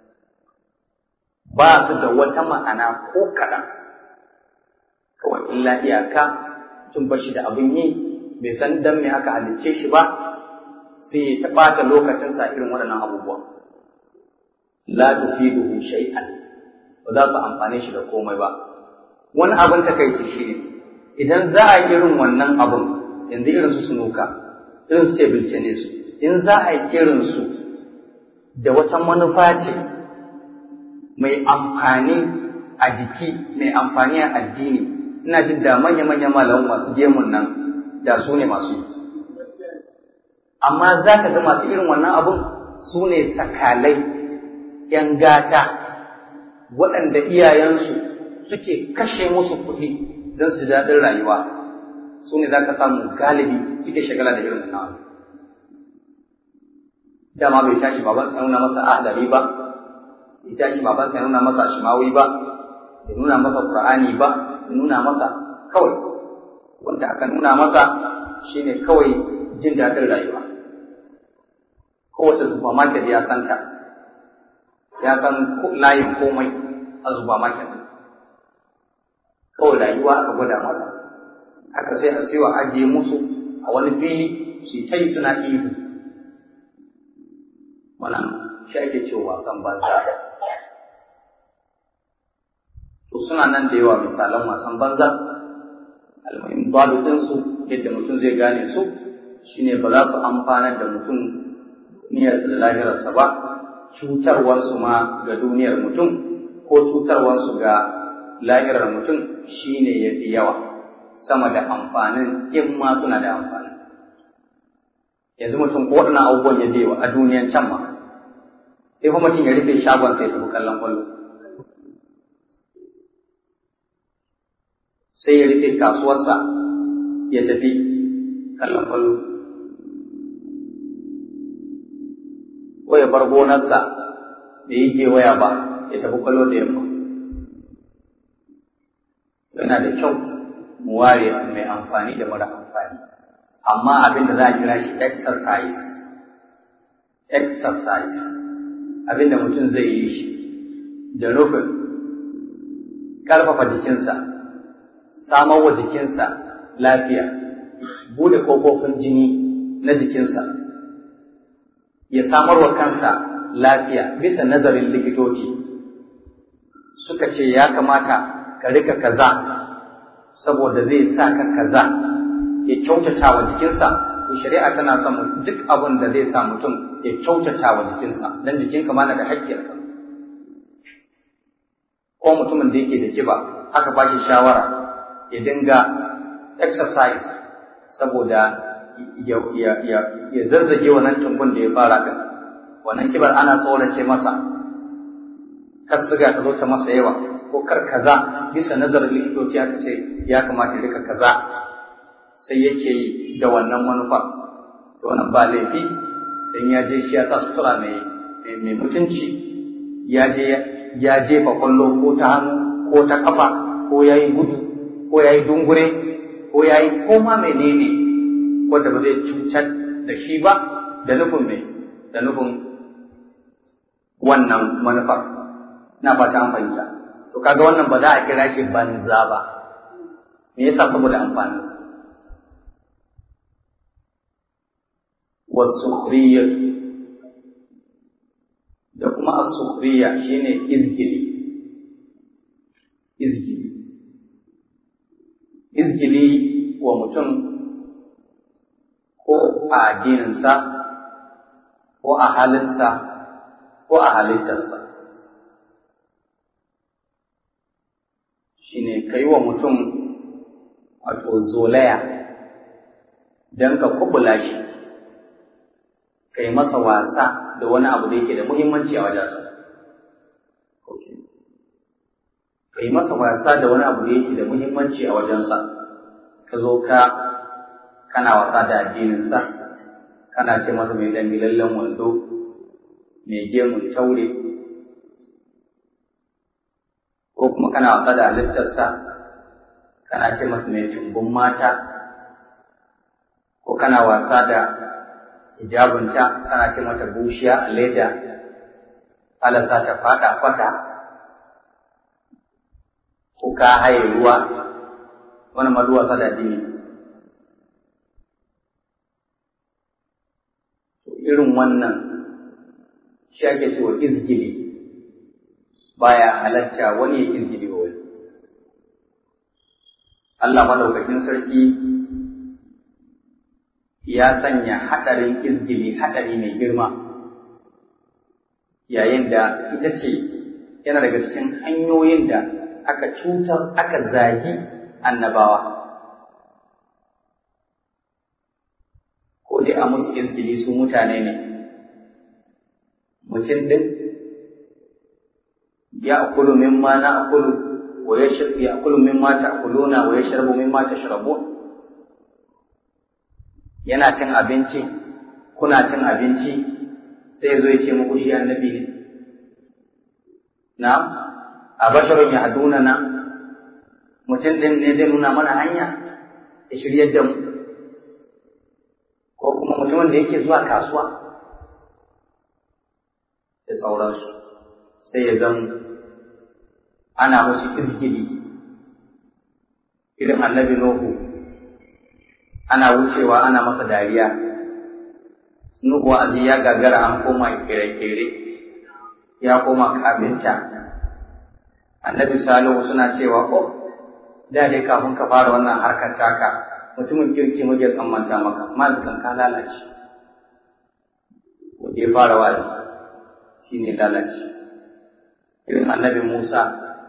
ba su da wata ma'ana ko kaɗan kawai illa iyaka tun ba shi da abin yi bai san dan me aka halicce shi ba sai ya ɓata lokacinsa irin waɗannan abubuwa la tufiduhu shay'an ba za su amfane shi da komai ba wani abin takaici shi ne idan za a yi irin wannan abin yanzu irin su sunuka irin su table tennis in za a yi kirinsu da wata manufa ce mai amfani a jiki mai amfani a addini ina jin da manya-manya malamu masu gemun nan da su ne masu yi amma za ka ga masu irin wannan abun su ne sakalai ‘yan gata waɗanda iyayensu suke kashe musu kuɗi don su daɗin rayuwa su ne za ka samu galibi suke shagala da irin wannan abu dama bai tashi baban sa nuna masa ahdari ba bai tashi baban sa nuna masa shimawi ba bai nuna masa qur'ani ba bai nuna masa kawai wanda aka nuna masa shine kawai jin daɗin rayuwa kowace supermarket ya santa ya san layin komai a supermarket kawai rayuwa aka gwada masa aka sai a siyo ajiye musu a wani fili su ta yi suna ihu wannan shi ake cewa wasan banza to suna nan da yawa misalan wasan banza almuhim babutinsu yadda mutum zai gane su shine ba za su amfanar da mutum duniyarsa da lahirarsa ba cutarwarsu ma ga duniyar mutum ko cutarwarsu ga lahirar mutum shine ya fi yawa sama da amfanin in ma suna da amfani yanzu mutum ko waɗannan abubuwan ya bewa a duniyan can ma sai kuma mutum ya rufe shagon sai ya tafi kallon kwallo sai ya rufe kasuwarsa ya tafi kallon kwallo ko ya bar gonarsa da yi gewaya ba ya tafi kwallo da yamma yana da kyau mu ware mai amfani da mara amfani amma abin da za a kira shi exercise exercise abin da mutum zai yi shi da nufin ƙarfafa jikinsa samar wa jikinsa lafiya bude ƙofofin jini na jikinsa ya samar wa kansa lafiya bisa nazarin likitoci suka ce ya kamata ka rika kaza saboda zai sa ka kaza ya kyautata wa jikinsa to shari'a tana son duk abin da zai sa mutum ya kyautata wa jikinsa dan jikinka ma na da haƙƙi a kan ko mutumin da yake da kiba aka ba shi shawara ya dinga exercise saboda ya, ya, ya, ya zazzage wannan tumbun da ya fara kan wannan kibar ana tsorace masa kar siga ta zo ta masa yawa ko kar kaza bisa nazarin likitoci aka ce ya kamata ya rika kaza sai yake yi da wannan manufa da wannan ba laifi dan ya je shi ya sa sutura mai mai mutunci ya je ya jefa kwallo ko ta hannu ko ta kafa ko ya yi gudu ko ya yi dungure ko ya yi koma menene wanda ba zai cutar da shi ba da nufin mai da nufin wannan manufar na fata an fahimta to kaga wannan ba za a kira shi banza ba me yasa saboda amfaninsa wasukhriyatu da kuma as-sukhriya shine izgili izgili izgili wa mutum ko a addininsa ko a halinsa ko a halittarsa shine kai wa mutum wato zolaya don ka kubula shi ka yi masa wasa da wani abu da yake da muhimmanci a wajensa ka yi masa wasa da wani abu da yake da muhimmanci a wajensa ka zo ka kana wasa da addininsa kana ce masa mai dangilallen wando mai gemun taure ko kuma kana wasa da halittarsa kana ce masa mai tumbun mata ko kana wasa da hijabinta kana ce mata bushiya a leda alasa ta fada kwata ko ka haye ruwa wani ma wasa da addini irin wannan shi ake cewa izgili baya halatta wani ya izgili wa wani Allah madaukakin sarki ya sanya haɗarin izgili haɗari mai girma yayin da ita ce yana daga cikin hanyoyin da aka cutar aka zagi annabawa ko dai a musu izgili su mutane ne mutum ɗin ya akulu mimma na akulu wa ya ya akulu mimma ta akuluna wa ya sharbu mimma ta sharabun yana cin abinci kuna cin abinci sai zo ya ce muku shi annabi ne na a basharun ya haduna na mutum ɗin ne zai nuna mana hanya ya shiryar da mu ko kuma mutumin da yake zuwa kasuwa da sauransu sai ya zama ana musu izgili irin annabi Nuhu ana wucewa ana masa dariya Nuhu wa'azi ya gagara an koma kere-kere ya koma kafinta annabi Salihu suna cewa oh da dai kafin ka fara wannan harkar taka mutumin kirki muke tsammanta maka amma kan ka lalace wanda ya fara wazi shine lalace irin annabi Musa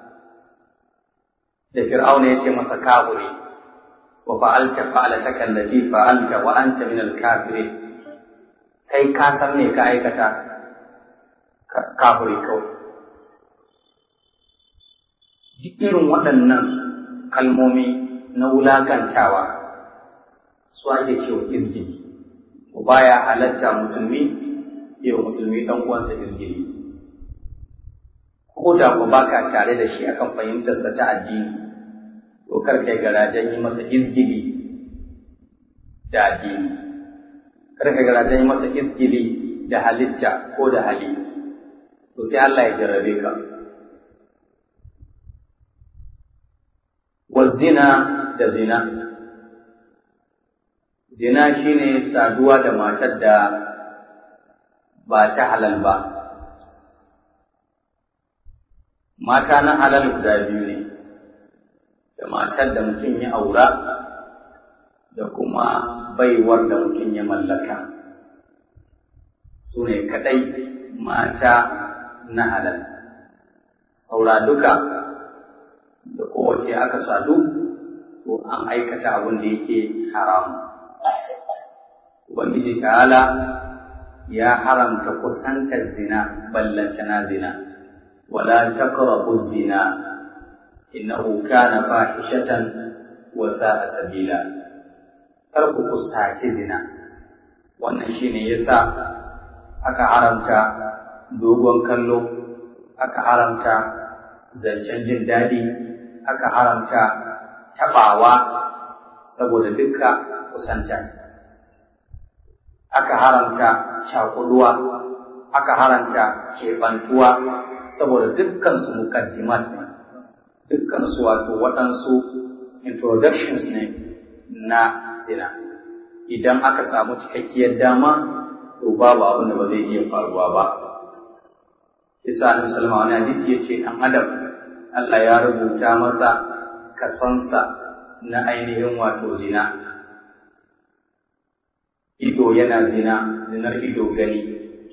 da Fir'auna ya ce masa kafiri wa fa'alta fa'alataka allati fa'alta wa anta min al-kafirin kai ka san me ka aikata kafiri kawai duk irin waɗannan kalmomi na wulakantawa su ake cewa izgili baya halatta musulmi yau musulmi dan uwansa izgili ko da ku baka tare da shi akan fahimtarsa ta addini to kar kai garajen yi masa izgili da addini kar kai garajen yi masa izgili da halitta ko da hali to sai Allah ya jarrabe ka wa zina da zina zina shine saduwa da matar da ba ta halal ba mata na halal guda biyu ne da matar da mutum ya aura da kuma baiwar da mutum ya mallaka su ne kaɗai mata na halal saura duka da kowace aka sadu to an aikata abin da yake haramu ubangiji ta'ala ya haramta kusantar zina ballantana zina wala taqrabu zina innahu kana fahishatan wa sa'a sabila kar ku kusaci zina wannan shine yasa aka haramta dogon kallo aka haramta zancen jin daɗi aka haramta taɓawa saboda dukka kusanta aka haramta cakuduwa aka haramta keɓantuwa saboda dukkan su mukaddimat ne dukkan su wato waɗansu introductions ne na zina idan aka samu cikakkiyar dama to babu abin da ba zai iya faruwa ba Isa Annabi sallallahu alaihi hadisi yace dan adam Allah ya rubuta masa kasonsa na ainihin wato zina ido yana zina zinar ido gani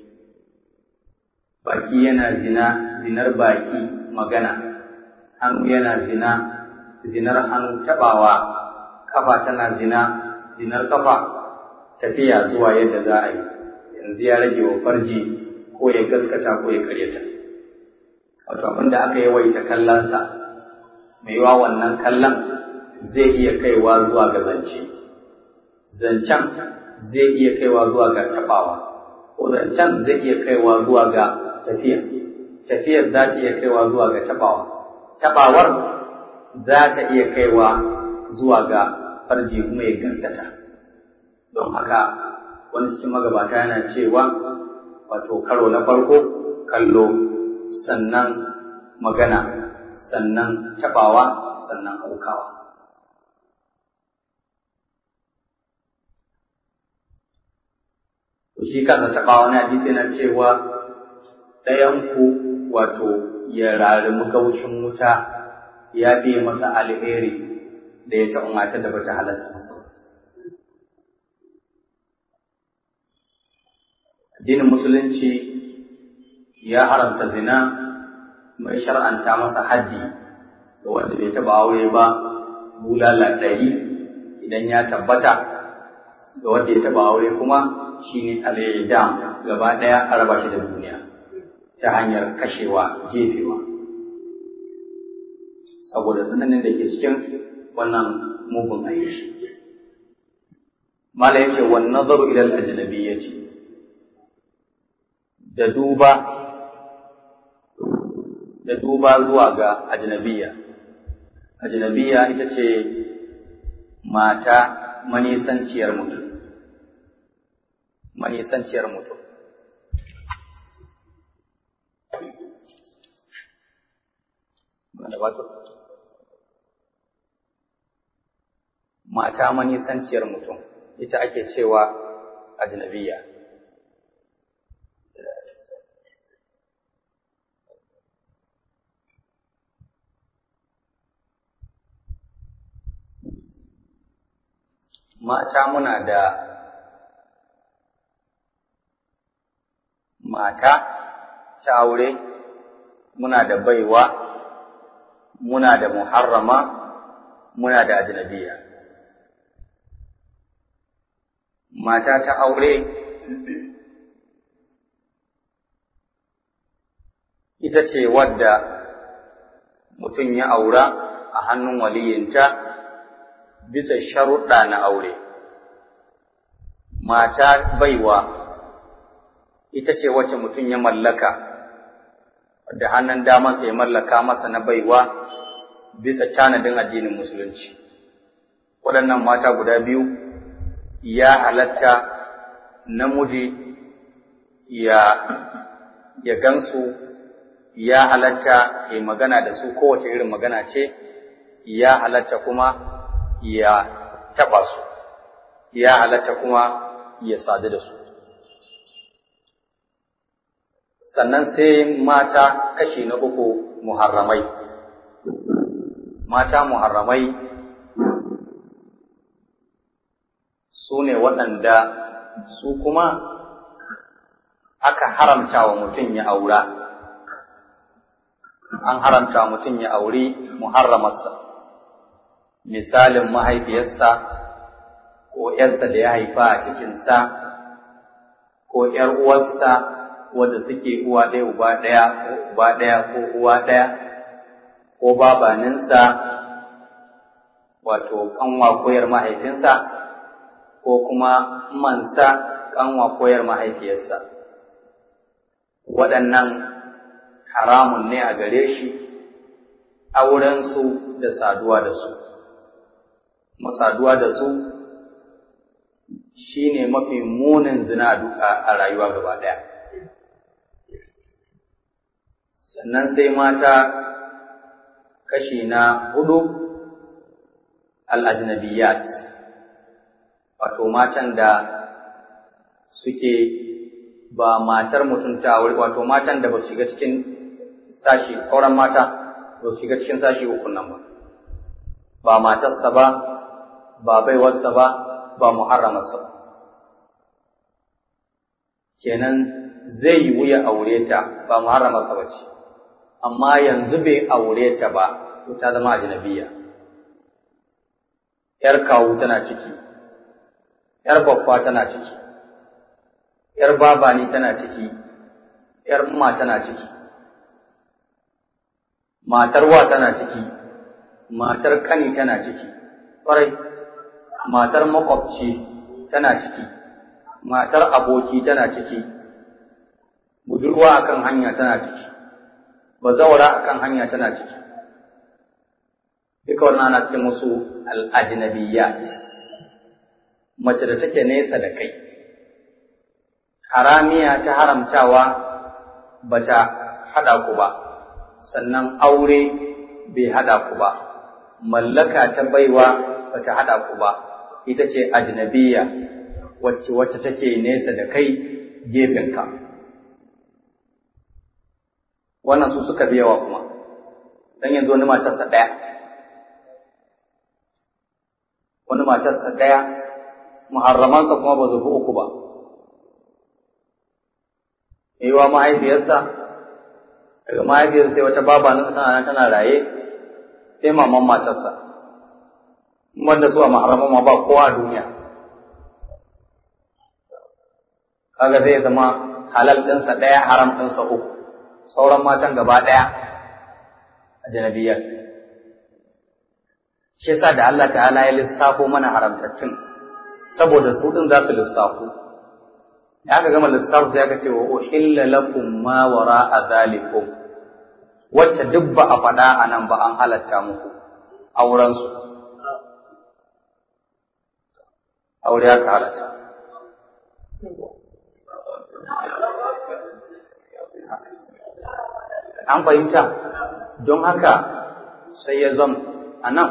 baki yana zina zinar baki magana hannu yana zina zinar hannu tabawa kafa tana zina zinar kafa tafiya zuwa yadda za a yi yanzu ya rage wa farji ko ya gaskata ko ya karyata wato abin da aka yawaita kallonsa mai yiwa wannan kallon zai iya kaiwa zuwa ga zance zancen zai iya kaiwa zuwa ga tabawa ko zancen zai iya kaiwa zuwa ga tafiya tafiyar za ta iya kaiwa zuwa ga tabawa tabawar za ta iya kaiwa zuwa ga farji kuma ya gaskata don haka wani cikin magabata yana cewa wato karo na farko kallo sannan magana sannan tabawa sannan aukawa shi kansa tabawa na hadisi yana cewa ɗayanku wato ya rarumi gaushin wuta ya biye masa alheri da ya taɓa matar da bata halatta masa addinin musulunci ya haramta zina mai shar'anta masa haddi ga wanda bai taɓa aure ba bulala ɗari idan ya tabbata ga wanda ya taɓa aure kuma shine al-idam gaba ɗaya a raba shi da duniya ta hanyar kashewa jefewa saboda tsananin da ke cikin wannan mugun aiki mala yake wan nazaru ila al-ajnabiyyati da duba da duba zuwa ga ajnabiyya ajnabiyya ita ce mata manisanciyar mutum manisanciyar mutum mata manisanciyar mutum ita ake cewa ajnabiyya mata muna da mata ta aure muna da baiwa muna da muharrama muna da ajnabiya mata ta aure ita ce wadda mutum ya aura a hannun waliyinta bisa sharuɗa na aure. Mata baiwa ita ce wacce mutum ya mallaka, da hannun damansa ya mallaka masa na baiwa bisa tanadin addinin Musulunci. Waɗannan mata guda biyu ya halatta namiji ya, ya gansu ya halatta ya magana da su kowace irin magana ce, ya halatta kuma ya taɓa su, ya halatta kuma ya sadu da su. Sannan sai mata kashi na uku muharramai. Mata muharramai su ne waɗanda su kuma aka haramta wa mutum ya aura. an haramta mutum ya auri muharramarsa, misalin mahaifiyarsa ko ‘yarsa da ya haifa a cikinsa, ko ‘yar uwarsa wadda suke uwa ɗaya uba ɗaya ko uba ɗaya ko uwa ɗaya, ko babaninsa wato kanwa koyar mahaifinsa, ko kuma mansa kanwa koyar mahaifiyarsa. Waɗannan haramun ne a gare shi aurensu da saduwa da su. Masaduwa da su shi ne mafi munin zina a rayuwa gaba ɗaya. Sannan sai mata kashi na hudu al'ajnabiyat, wato matan da suke ba matar mutum ta aure wato matan da ba su shiga cikin sashi sauran mata ba su shiga cikin sashi uku nan ba ba matarsa ba ba baiwarsa ba ba muharramarsa ba kenan zai yi wuya aure ta ba muharramarsa ba ce amma yanzu bai aure ta ba to ta zama ajnabiya yar kawu tana ciki yar babba tana ciki ‘yar babani tana ciki, ‘yar umma tana ciki, matar wa tana ciki, matar kani tana ciki, ƙwarai, matar makwabci tana ciki, matar aboki tana ciki, budurwa akan hanya tana ciki, bazawara akan hanya tana ciki. Duka wannan ana ce musu al'ajinabiyyat, mace da take nesa da kai. haramiya ta haramtawa ba ta haɗa ku ba, sannan aure bai haɗa ku ba, mallaka ta baiwa ba ta haɗa ku ba, ita ce ajnabiya wacce wacce take nesa da kai gefenka. Wannan su suka biyawa kuma, don yanzu wani matarsa ɗaya. Wani matarsa ɗaya, muharramansa kuma ba zubi uku ba. yiwa mahaifiyarsa daga mahaifiyarsa sai wata baba nan tana nan tana raye sai maman matarsa wanda su a maharaman ma ba kowa a duniya kaga zai zama halal ɗinsa ɗaya haram ɗinsa uku sauran matan gaba ɗaya a janabiyar shi yasa da Allah ta'ala ya lissafo mana haramtattun saboda su ɗin za su lissafo da aka gama lissafi sai aka ce wa uhilla lakum ma wara'a zalikum wacce duk ba a faɗa a nan ba an halatta muku auren su aure aka halatta an fahimta don haka sai ya zam a nan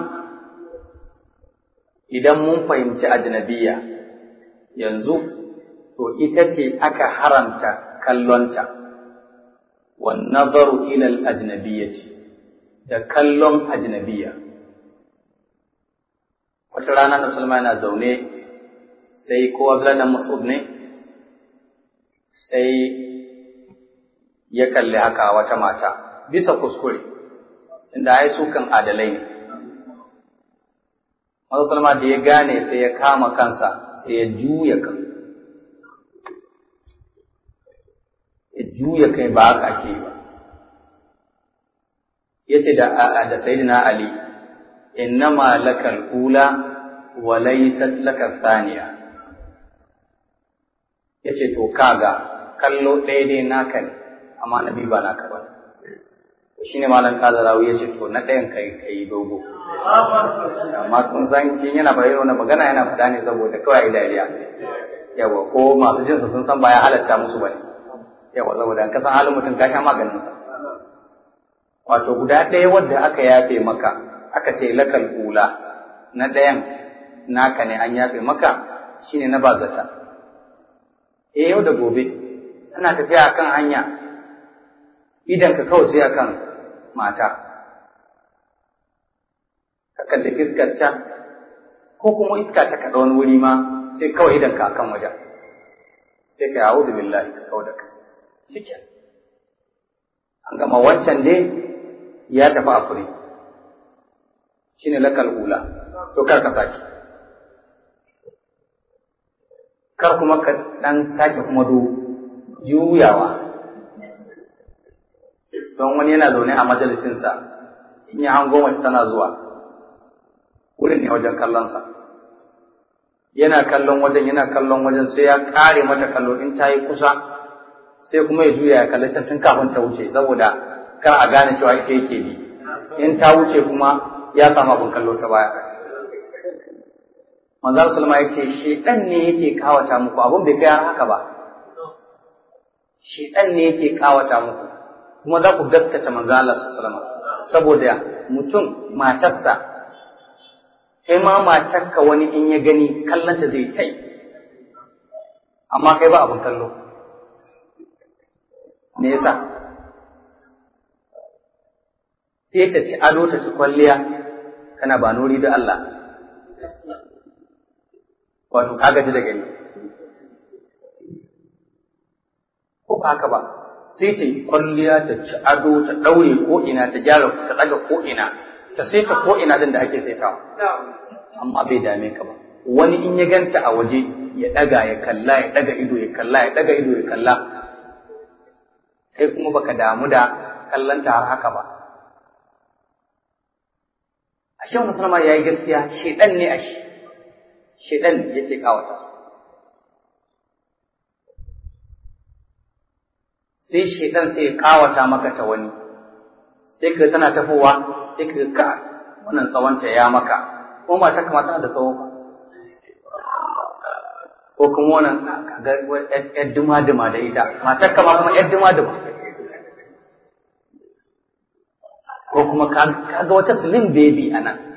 idan mun fahimci ajnabiya yanzu to ita ce aka haramta kallonta wan nazaru ila al-ajnabiyyati da kallon ajnabiyya wata rana na Sulma yana zaune sai ko Abdullahi dan Mas'ud ne sai ya kalli haka wata mata bisa kuskure inda ai su kan adalai ne Mazu Salma da ya gane sai ya kama kansa sai ya juya kan ya juya kai ba haka ake yi ba ya ce da Sayyidina Ali innama lakal ula wa laysat lakal thaniya yace to kaga kallo ɗaya dai naka ne amma nabi ba naka ba shine malam kazarawi yace to na ɗayan kai kai dogo amma kun san shi yana bayyana wannan magana yana faɗa ne saboda kawai dariya yawa ko masu jinsa sun san ba ya halatta musu bane yawa saboda ka san halin mutum ka sha maganin sa wato guda ɗaya wadda aka yafe maka aka ce lakal ula na ɗayan naka ne an yafe maka shine na bazata eh yau da gobe kana tafiya akan hanya idan ka kawai sai akan mata ka kalli fiskar ta ko kuma iska ta kaɗa wani wuri ma sai kawai idan ka akan wajen sai ka yawo da billahi ka kawo da ka shikenan an gama wancan dai ya tafi a fure shi ne lakal ula to kar ka sake kar kuma ka ɗan sake kuma do juyawa don wani yana zaune a majalisinsa in ya hango mace tana zuwa wurin ne wajen kallonsa yana kallon wajen yana kallon wajen sai ya kare mata kallo in ta yi kusa sai kuma ya juya ya kalli can tun kafin ta wuce saboda kar a gane cewa ita yake bi in ta wuce kuma ya samu abin kallo ta baya manzo sallama ya ce shedan ne yake kawata muku abin bai kai haka ba shedan ne yake kawata muku kuma za ku gaskata manzo Allah sallama saboda mutum matarsa kai ma matarka wani in ya gani kallanta zai tai amma kai ba abin kallo me yasa sai ta ci ado ta ci kwalliya kana ba nuri da Allah wato ka gaji da gani ko ba haka ba sai ta yi kwalliya ta ci ado ta ɗaure ko ina ta gyara ta ɗaga ko ina ta saita ko ina din da ake saitawa amma bai dame ka ba wani in ya ganta a waje ya ɗaga ya kalla ya ɗaga ido ya kalla ya ɗaga ido ya kalla kai kuma baka damu da kallanta har haka ba ashe wannan sunama yayi gaskiya shedan ne ashe shedan yake kawata sai shedan sai ya kawata maka ta wani sai ka tana tafowa sai ka ka wannan tsawonta ya maka ko ba ta kamata da tsawo ba ko kuma wannan kaga yar duma-duma da ita matar kama kuma yar duma-duma ko kuma kaga wata slim baby a nan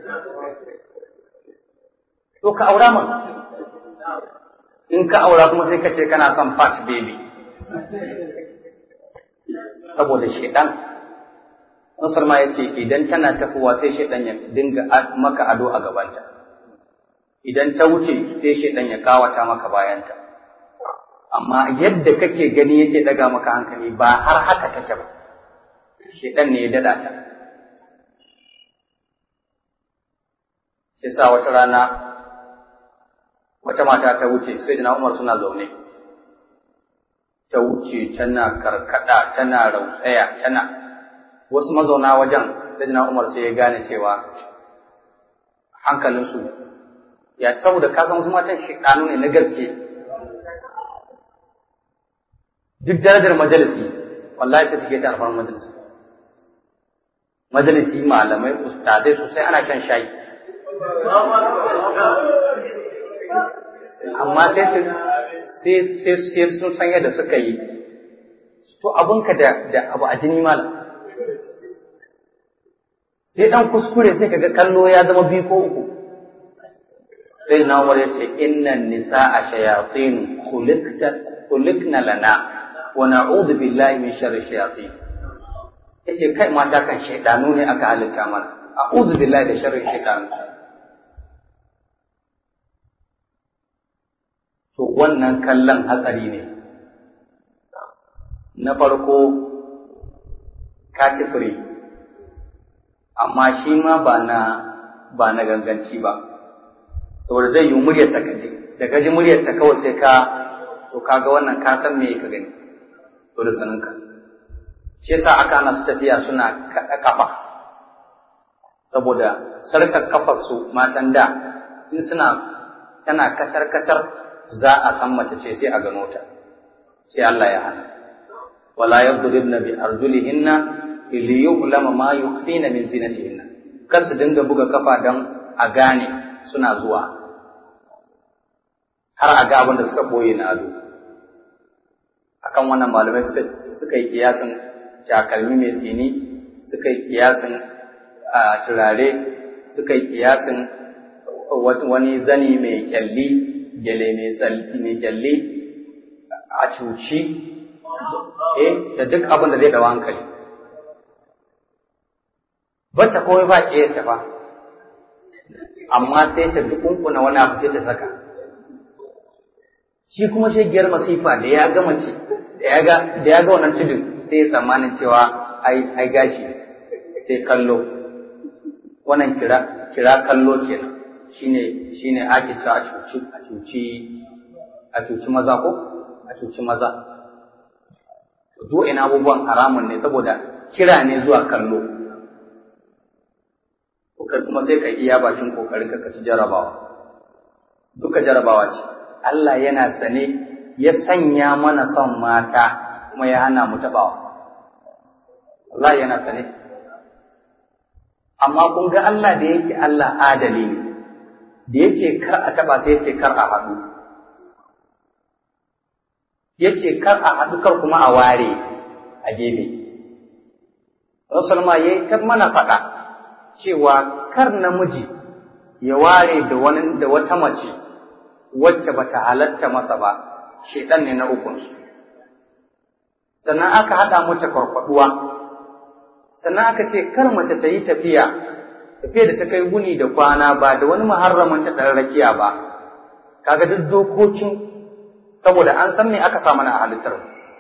to ka aura man in ka aura kuma sai ka ce kana son fat baby saboda shaidan Nasar ma ya ce idan tana tafowa sai shaidan ya dinga maka ado a gabanta idan ta wuce sai shaidan ya kawata maka bayanta amma yadda kake gani yake daga maka hankali ba har haka take ba shaidan ne ya dada ta sai sa wata rana wata mata ta wuce sai da Umar suna zaune ta wuce tana karkada tana rautsaya tana wasu mazauna wajen sai da Umar sai ya gane cewa hankalinsu ya saboda ka san wasu matan shidanu ne na gaske duk darajar majalisi wallahi sai suke ta alfarmar majalisi majalisi malamai ustadai sosai ana shan shayi amma sai su sai sai sun san yadda suka yi to abunka da da abu a jini malam sai dan kuskure sai kaga kallo ya zama biyu ko uku sai na Umar ya ce innan nisa'a shayatin khuliqta khuliqna lana wa na'udhu billahi min sharri shayatin yace kai mata kan shaydanu ne aka halitta mana a'udhu billahi da sharri shaydanu to wannan kallon hatsari ne na farko ka ci fure amma shi ma ba na ba na ganganci ba saboda zai yi muryar ta kaji da kaji muryar ta kawai sai ka to kaga wannan ka san me ka gani to da saninka shi yasa aka hana su tafiya suna kaɗa kafa saboda sarkar kafar su matan da in suna tana kacar kacar za a san mace ce sai a gano ta sai Allah ya hana wala yadribna bi arjulihinna li yu'lama ma yukhfina min zinatihinna kar su dinga buga kafa dan a gane suna zuwa har a ga abin da suka boye na ado akan wannan malamai suka suka yi kiyasin takalmi mai tsini suka yi kiyasin a turare suka yi kiyasin wani zani mai kyalli gele mai tsalki mai kyalli a cuci eh da duk abin da zai dawa hankali bata kawai ba ƙiyar ta ba amma sai ta dukunkuna wani abu sai ta saka shi kuma shagiyar masifa da ya ga mace da ya ga da ya ga wannan tudun sai ya tsammanin cewa ai ai gashi sai kallo wannan kira kira kallo kenan shine shine ake cewa a cuci a cuci a cuci maza ko a cuci maza to ina abubuwan haramun ne saboda kira ne zuwa kallo kai kuma sai ka iya bakin kokarin ka ci jarabawa duka jarabawa ce Allah yana sane ya sanya mana son mata kuma ya hana mu tabawa Allah yana sane amma kun ga Allah da yake Allah adali ne da yake kar a taba sai yake kar a haɗu yace kar a haɗu kar kuma a ware a gefe Rasulullah yayi ta mana faɗa cewa kar namiji ya ware da wani da wata mace wacce bata halatta masa ba shedan ne na ukunsu sannan aka haɗa mata kwarkwaduwa sannan aka ce kar mace ta yi tafiya tafiya da ta kai guni da kwana ba da wani muharramin ta ɗan rakiya ba kaga duk dokokin saboda an san me aka sa mana a halittar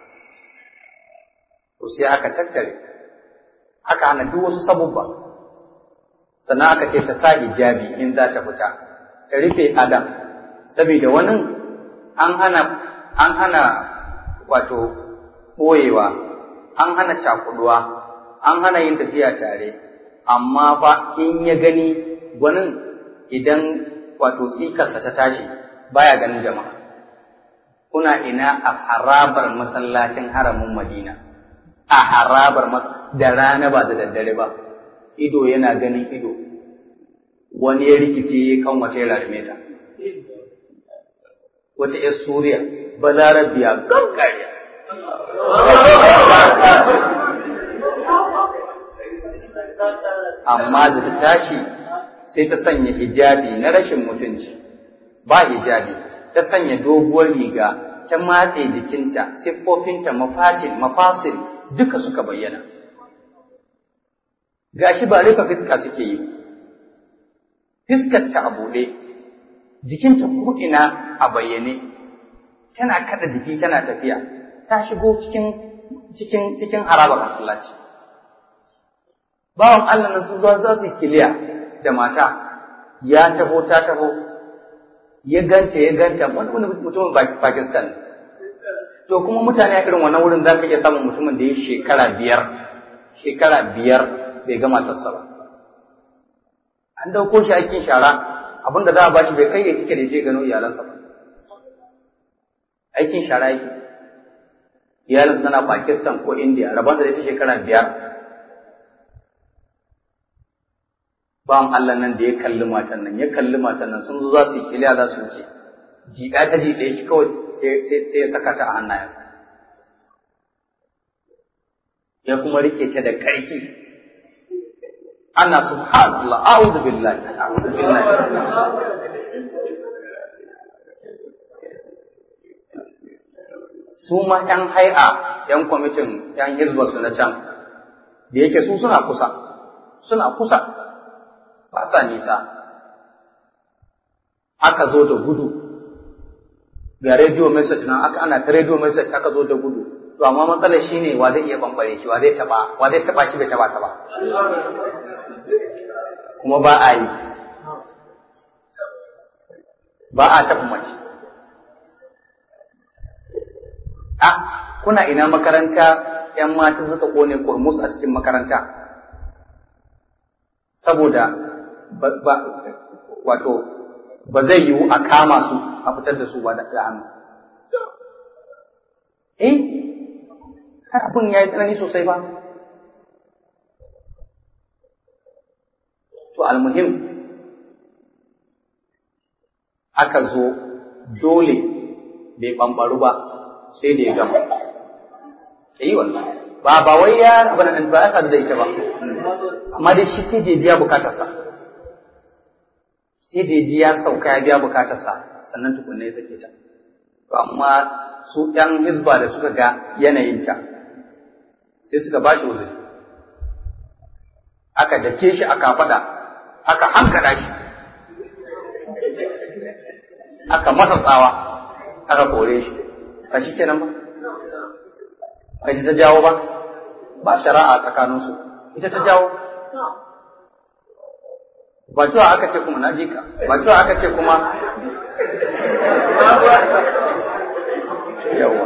to sai aka tattare aka hana duk wasu sabubba sannan aka ce ta sa hijabi in za ta fita ta rufe adam saboda wani an hana an hana wato ɓoyewa an hana cakuduwa an hana yin tafiya tare amma fa in ya gani gwanin idan wato sikarsa ta tashi baya ganin jama'a kuna ina a harabar masallacin haramin madina a harabar da rana ba da daddare ba ido yana ganin ido wani ya rikice ya kan wata ya rarme ta wata ‘yar suriya balarabiya gaggariya amma da ta tashi sai ta sanya hijabi na rashin mutunci ba hijabi ta sanya doguwar riga ta matse jikinta siffofinta mafatin mafasil duka suka bayyana gashi ba rufe fiska suke yi fiskar ta a buɗe jikinta ko'ina a bayyane tana kada jiki tana tafiya ta shigo cikin cikin cikin harabar masallaci bawan Allah nan sun zuwa za su kiliya da mata ya taho ta taho ya ganta ya ganta wani mutumin Pakistan to kuma mutane a irin wannan wurin za ka iya samun mutumin da ya shekara biyar shekara biyar bai gama matarsa ba an dauko shi aikin shara abinda za a ba shi bai kai ya cike da je gano iyalansa ba aikin shara yake iyalinsa na Pakistan ko India rabansa da ta shekara biyar bawan Allah nan da ya kalli matan nan ya kalli matan nan sun zo za su yi kiliya za su wuce jiɗa ta jiɗe shi kawai sai ya saka ta a hannayensa ya kuma rike ta da ƙarfi ana subhanallah a'udhu billahi a'udhu billahi su ma ƴan hai'a ƴan kwamitin ƴan hizba su na can da yake su suna kusa suna kusa ba sa nisa aka zo da gudu ga radio message nan aka ana ta radio message aka zo da gudu to amma matsalar shine wa zai iya bambare shi wa zai taba wa zai taba shi bai taba ta ba kuma ba a yi ba a taɓa mace a kuna ina makaranta ‘yan mata suka kone kurmus a cikin makaranta saboda wato ba zai yiwu a kama su a fitar da su ba da hannu eh abin ya yi tsanani sosai ba to almuhim aka zo dole bai ɓamɓaru ba sai da ya gama yi wannan ba ba wai ya abin nan ba ya da ita ba amma dai shi sai da biya bukatarsa sai da ji ya sauka ya biya bukatarsa sannan tukunna ya sake ta to amma su ɗan hizba da suka ga yanayinta sai suka ba shi uzuri aka dake shi aka faɗa aka hankada shi aka masa tsawa aka kore shi ba shi kenan ba ba ita ta jawo ba ba shari'a tsakaninsu ita ta jawo ba cewa aka ce kuma na ji ka ba cewa aka ce kuma yawa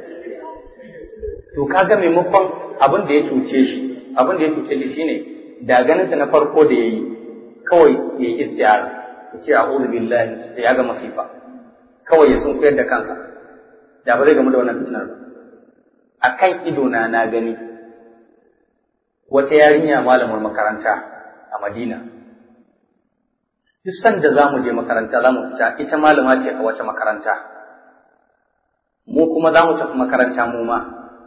to kaga maimakon abin da ya cuce shi abin da ya cuce shi shine da ganin na farko da yayi kawai ya yi istiyara ya ce a'udhu billahi ya ga masifa kawai ya sun da kansa da ba zai gamu da wannan fitinar ba a kan idona na gani wata yarinya malamar makaranta a Madina. Duk sanda za mu je makaranta za mu fita ita malama ce a wata makaranta. Mu kuma za mu tafi makaranta mu ma.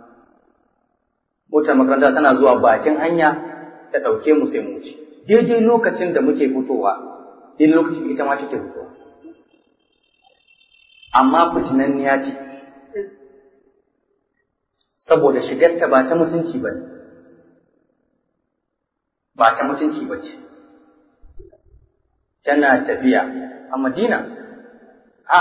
Motar makaranta tana zuwa bakin hanya ta ɗauke mu sai mu wuce. Daidai lokacin da muke fitowa, daidai lokacin ita ma take fitowa. Amma fitinanniya ce. saboda shigarta ba ta mutunci ba ne, ba ta mutunci ba ce, tana tafiya a Madina, ha,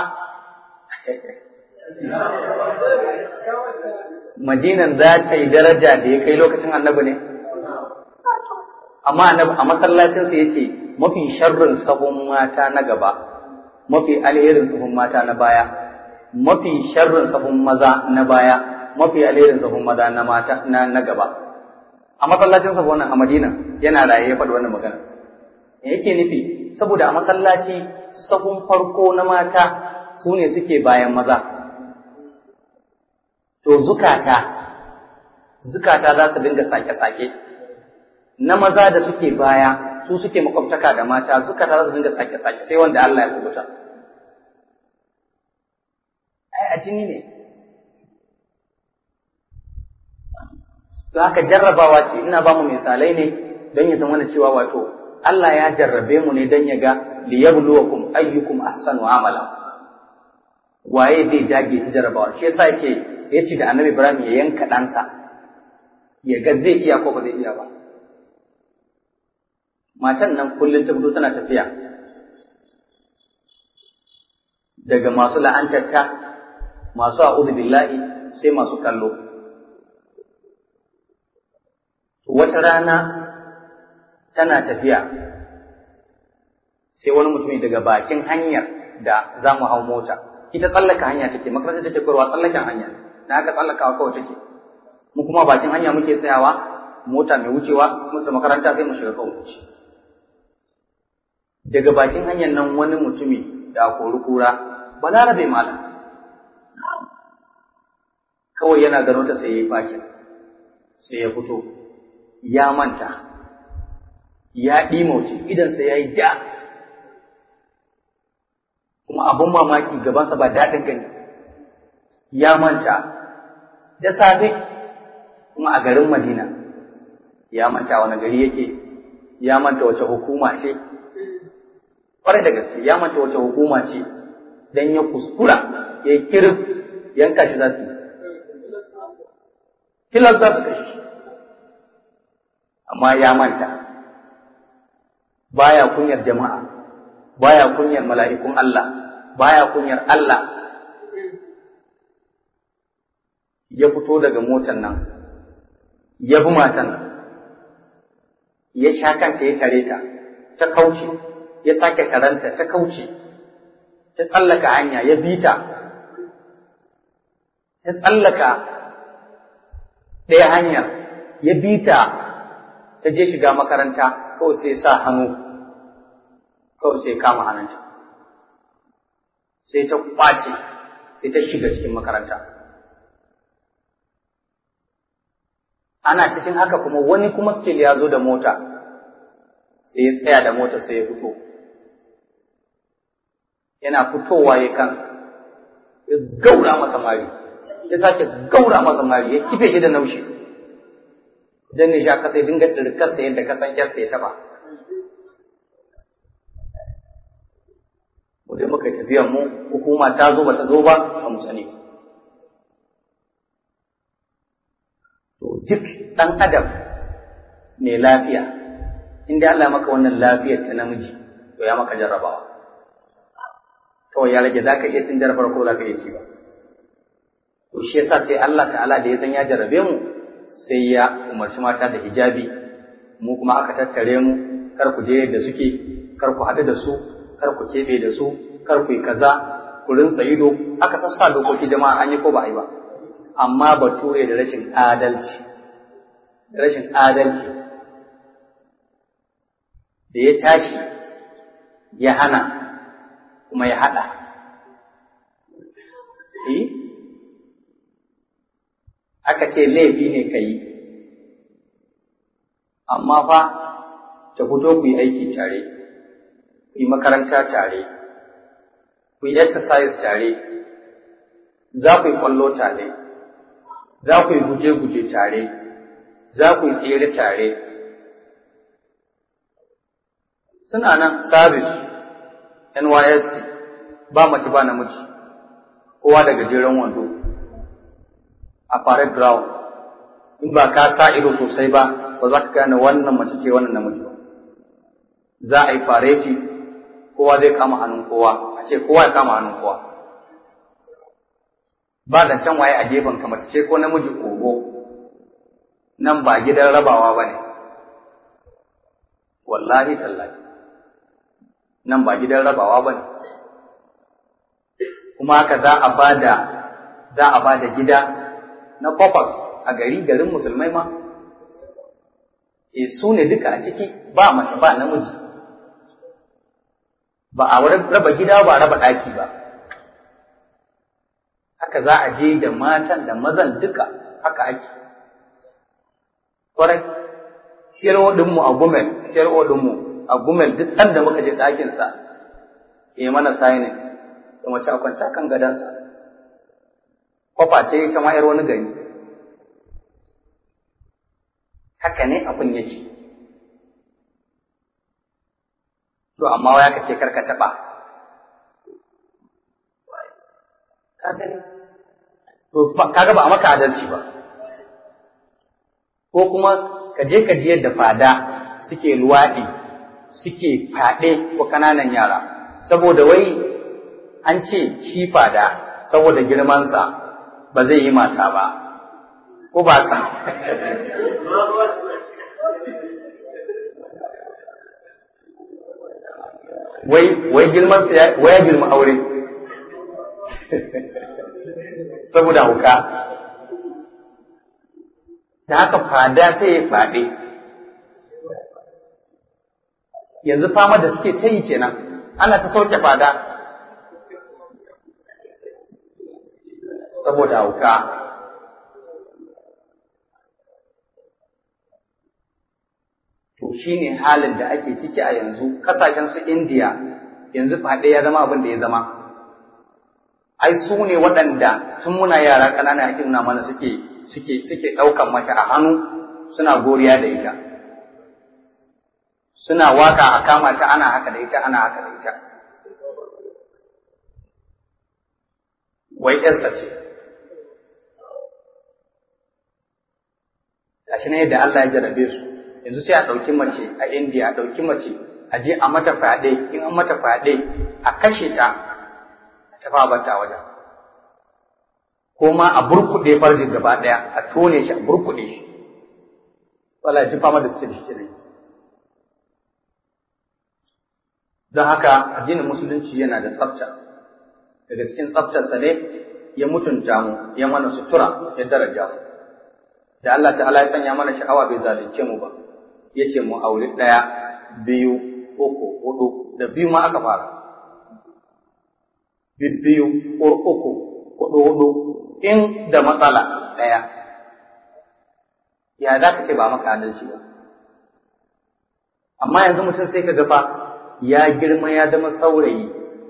Madinan za ta yi daraja da ya kai lokacin annabi ne? Amma annabi a masallacinsa ya ce mafi sharrin sahun mata na gaba, mafi alherin sahun mata na baya, mafi sharrin sahun maza na baya, mafi alherin sahun maza na mata na, na gaba a masallacin sa wannan a Madina yana raye ya faɗi wannan magana me yake nufi saboda a masallaci sahun farko na mata su ne suke bayan maza to zukata zukata za su dinga sake-sake na maza da suke baya su suke makwabtaka da mata zukata za su dinga sake-sake sai wanda Allah ya kubuta ai a jini ne to haka jarrabawa ce ina ba mu misalai ne don ya zama cewa wato Allah ya jarrabe mu ne don ya ga liyabluwakum ayyukum ahsanu amala waye zai dage shi jarrabawa shi yasa yake yace da Annabi Ibrahim ya yanka ɗansa ya ga zai iya ko ba zai iya ba matan nan kullum ta fito tana tafiya daga masu la'antarta masu a'udhu billahi sai masu kallo wata rana tana tafiya sai wani mutumi daga bakin hanyar da za mu hau mota ita tsallaka hanya take makarantar take koyarwa tsallaken hanya na haka tsallakawa kawai take mu kuma bakin hanya muke tsayawa mota mai wucewa mutu makaranta sai mu shiga kawai wuce daga bakin hanyar nan wani mutumi da kori kura balarabe malam kawai yana gano ta sai ya yi fakin sai ya fito ya manta ya ɗimauce idansa ya yi ja kuma abin mamaki gabansa ba daɗin gani ya manta da safe kuma a garin madina ya manta wani gari yake ya manta wace hukuma ce ƙwarai da gaske ya manta wace hukuma ce don ya kuskura ya yi kiris yanka shi za su yi kilas za su kashe amma ya manta baya kunyar jama'a baya kunyar mala'ikun Allah baya kunyar Allah ya fito daga motar nan ya bi matan nan ya sha kanta ya tare ta ta kauce ya sake taranta ta kauce ta tsallaka hanya ya bi ta ta tsallaka ɗaya hanyar ya bi ta ta je shiga makaranta kawai sai sa hannu kawai sai kama hannunta sai ta kwace sai ta shiga cikin makaranta ana cikin haka kuma wani kuma still ya zo da mota sai ya tsaya da mota sai ya fito yana fitowa ya kansa ya gaura masa mari ya sake gaura masa mari ya kife shi da naushi dan ne sha kasa ya dinga dirkarsa yadda kasan kyarsa ya taba mu dai muka tafiya mu hukuma ta zo ba ta zo ba ba mu sani to duk dan adam mai lafiya inda Allah maka wannan lafiyar ta namiji to ya maka jarrabawa kawai ya rage zaka iya cin jarrabar ko zaka iya ci ba to shi yasa sai Allah ta'ala da ya san ya jarrabe mu sai ya umarci mata da hijabi mu kuma aka tattare mu kar ku je da suke kar ku haɗu da su kar ku keɓe da su kar ku yi kaza ku rinsa ido aka sassa dokoki jama'a an yi ko ba a yi ba amma bature da rashin adalci da rashin adalci da ya tashi ya hana kuma ya haɗa aka ce laifi ne ka yi amma fa ta fito ku yi aiki tare ku yi makaranta tare ku yi exercise tare za ku yi kwallo tare za ku yi guje-guje tare za ku yi tsere tare suna nan service nysc ba mace ba namiji kowa da gajeren wando a parade ground in ba ka sa ido sosai ba ba za ka gane wannan mace ce wannan namiji ba za a yi fareti kowa zai kama hannun kowa a ce kowa ya kama hannun kowa ba da can waye a gefen ka mace ce ko namiji kogo nan ba gidan rabawa ba ne wallahi tallahi nan ba gidan rabawa ba ne kuma haka za a ba da za a ba da gida na kofas a gari garin musulmai ma e su ne duka a ciki ba mace ba namiji ba a raba gida ba raba ɗaki ba haka za a je da matan da mazan duka haka ake kwarai siyarwa ɗinmu a gumel siyarwa ɗinmu a gumel duk sanda muka je ɗakinsa ya mana sainin da mace a kwanta kan gadansa kwafa ce ta mayar wani gari haka ne abin yake to amma waya kace karka taɓa to kaga ba a maka adalci ba ko kuma ka je ka ji yadda fada suke luwaɗi suke faɗe ko ƙananan yara saboda wai an ce shi fada saboda girmansa ba zai yi mata ba ko ba ka wai wai girman sa wai ya girma aure saboda hauka da haka fada sai ya faɗi yanzu fama da suke ta yi kenan ana ta sauke fada saboda hauka to shine halin da ake ciki a yanzu kasashen su indiya yanzu faɗe ya zama abin da ya zama ai su ne waɗanda tun muna yara ƙanana ake nuna mana suke suke suke ɗaukan mace a hannu suna goriya da ita suna waka a kama ta ana haka da ita ana haka da ita wai ƴarsa ce gashi ne yadda Allah ya jarabe su yanzu sai a ɗauki mace a indiya a ɗauki mace a je a mata fyaɗe in an mata fyaɗe a kashe ta a tafi a bata wajen ko ma a burkuɗe farjin gaba ɗaya a tone shi a burkuɗe shi wala ji fama da suke da shi kenan don haka addinin musulunci yana da tsafta daga cikin tsaftarsa ne ya mutunta mu ya mana sutura ya daraja mu da Allah ta'ala ya sanya mana sha'awa bai zalunce mu ba ya ce mu auri ɗaya biyu uku hudu da biyu ma aka fara biyu uku hudu hudu in da matsala ɗaya ya za ka ce ba maka adalci ba amma yanzu mutum sai ka gafa ya girma ya zama saurayi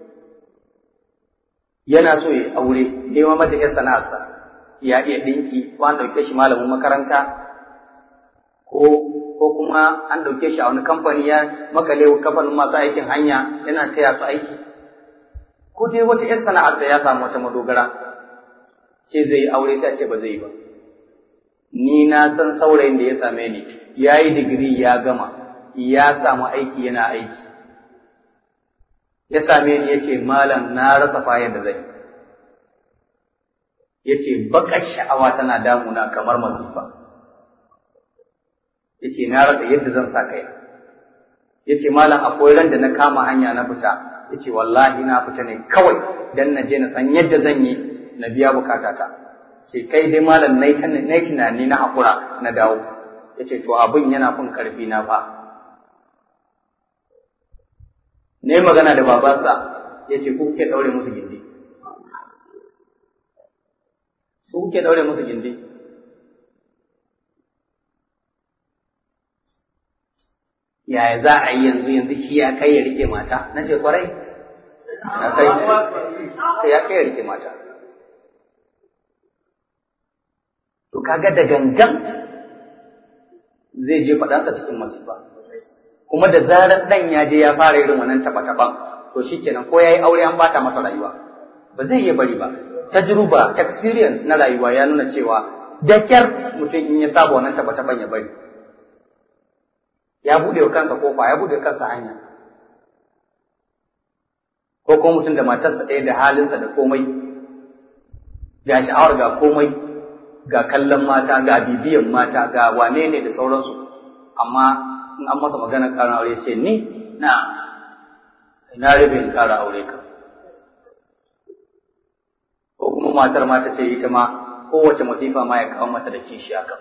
yana so ya aure nema mata ya sana'arsa ya iya ɗinki ko an ɗauke shi malamin makaranta ko ko kuma an ɗauke shi a wani kamfani ya makale kamfanin masu aikin hanya yana taya su aiki ko dai wata ‘yar sana'arsa ya samu wata madogara ce zai yi aure sai a ce ba zai yi ba ni na san saurayin da ya same ni ya yi digiri ya gama ya samu aiki yana aiki ya same ni ya ce malam na rasa fayar da zai ya ce baƙar sha'awa tana damuna kamar masifa ya ce na rasa yadda zan sa kai ya ce malam akwai ran da na kama hanya na fita ya ce wallahi na fita ne kawai dan na je na san yadda zan yi na biya bukatata ce kai dai malam na yi tunani na haƙura na dawo ya ce to abin yana fin ƙarfi na fa ne magana da babansa ya ce ku kuke ɗaure musu gindi ku kuke ɗaure musu gindi yaya za a yi yanzu yanzu shi ya kai ya rike mata na ce kwarai ya kai ya kai ya rike mata to kaga da gangan zai je faɗansa cikin masifa kuma da zarar ɗan ya je ya fara irin wannan taɓa-taɓan to shikenan ko ya yi aure an bata masa rayuwa ba zai iya bari ba tajruba experience na rayuwa ya nuna cewa da kyar mutum in ya saba wannan taɓa-taɓan ya bari ya buɗe wa kansa kofa ya buɗe kansa hanya ko kuma mutum da matarsa ɗaya da halinsa da komai ga sha'awar ga komai ga kallon mata ga bibiyan mata ga wane ne da sauransu amma in an masa maganar ƙarin aure ce ni na ina rabe in ƙara aure ka ko kuma matar mata ce ita ma kowace masifa ma ya kawo mata da kishi haka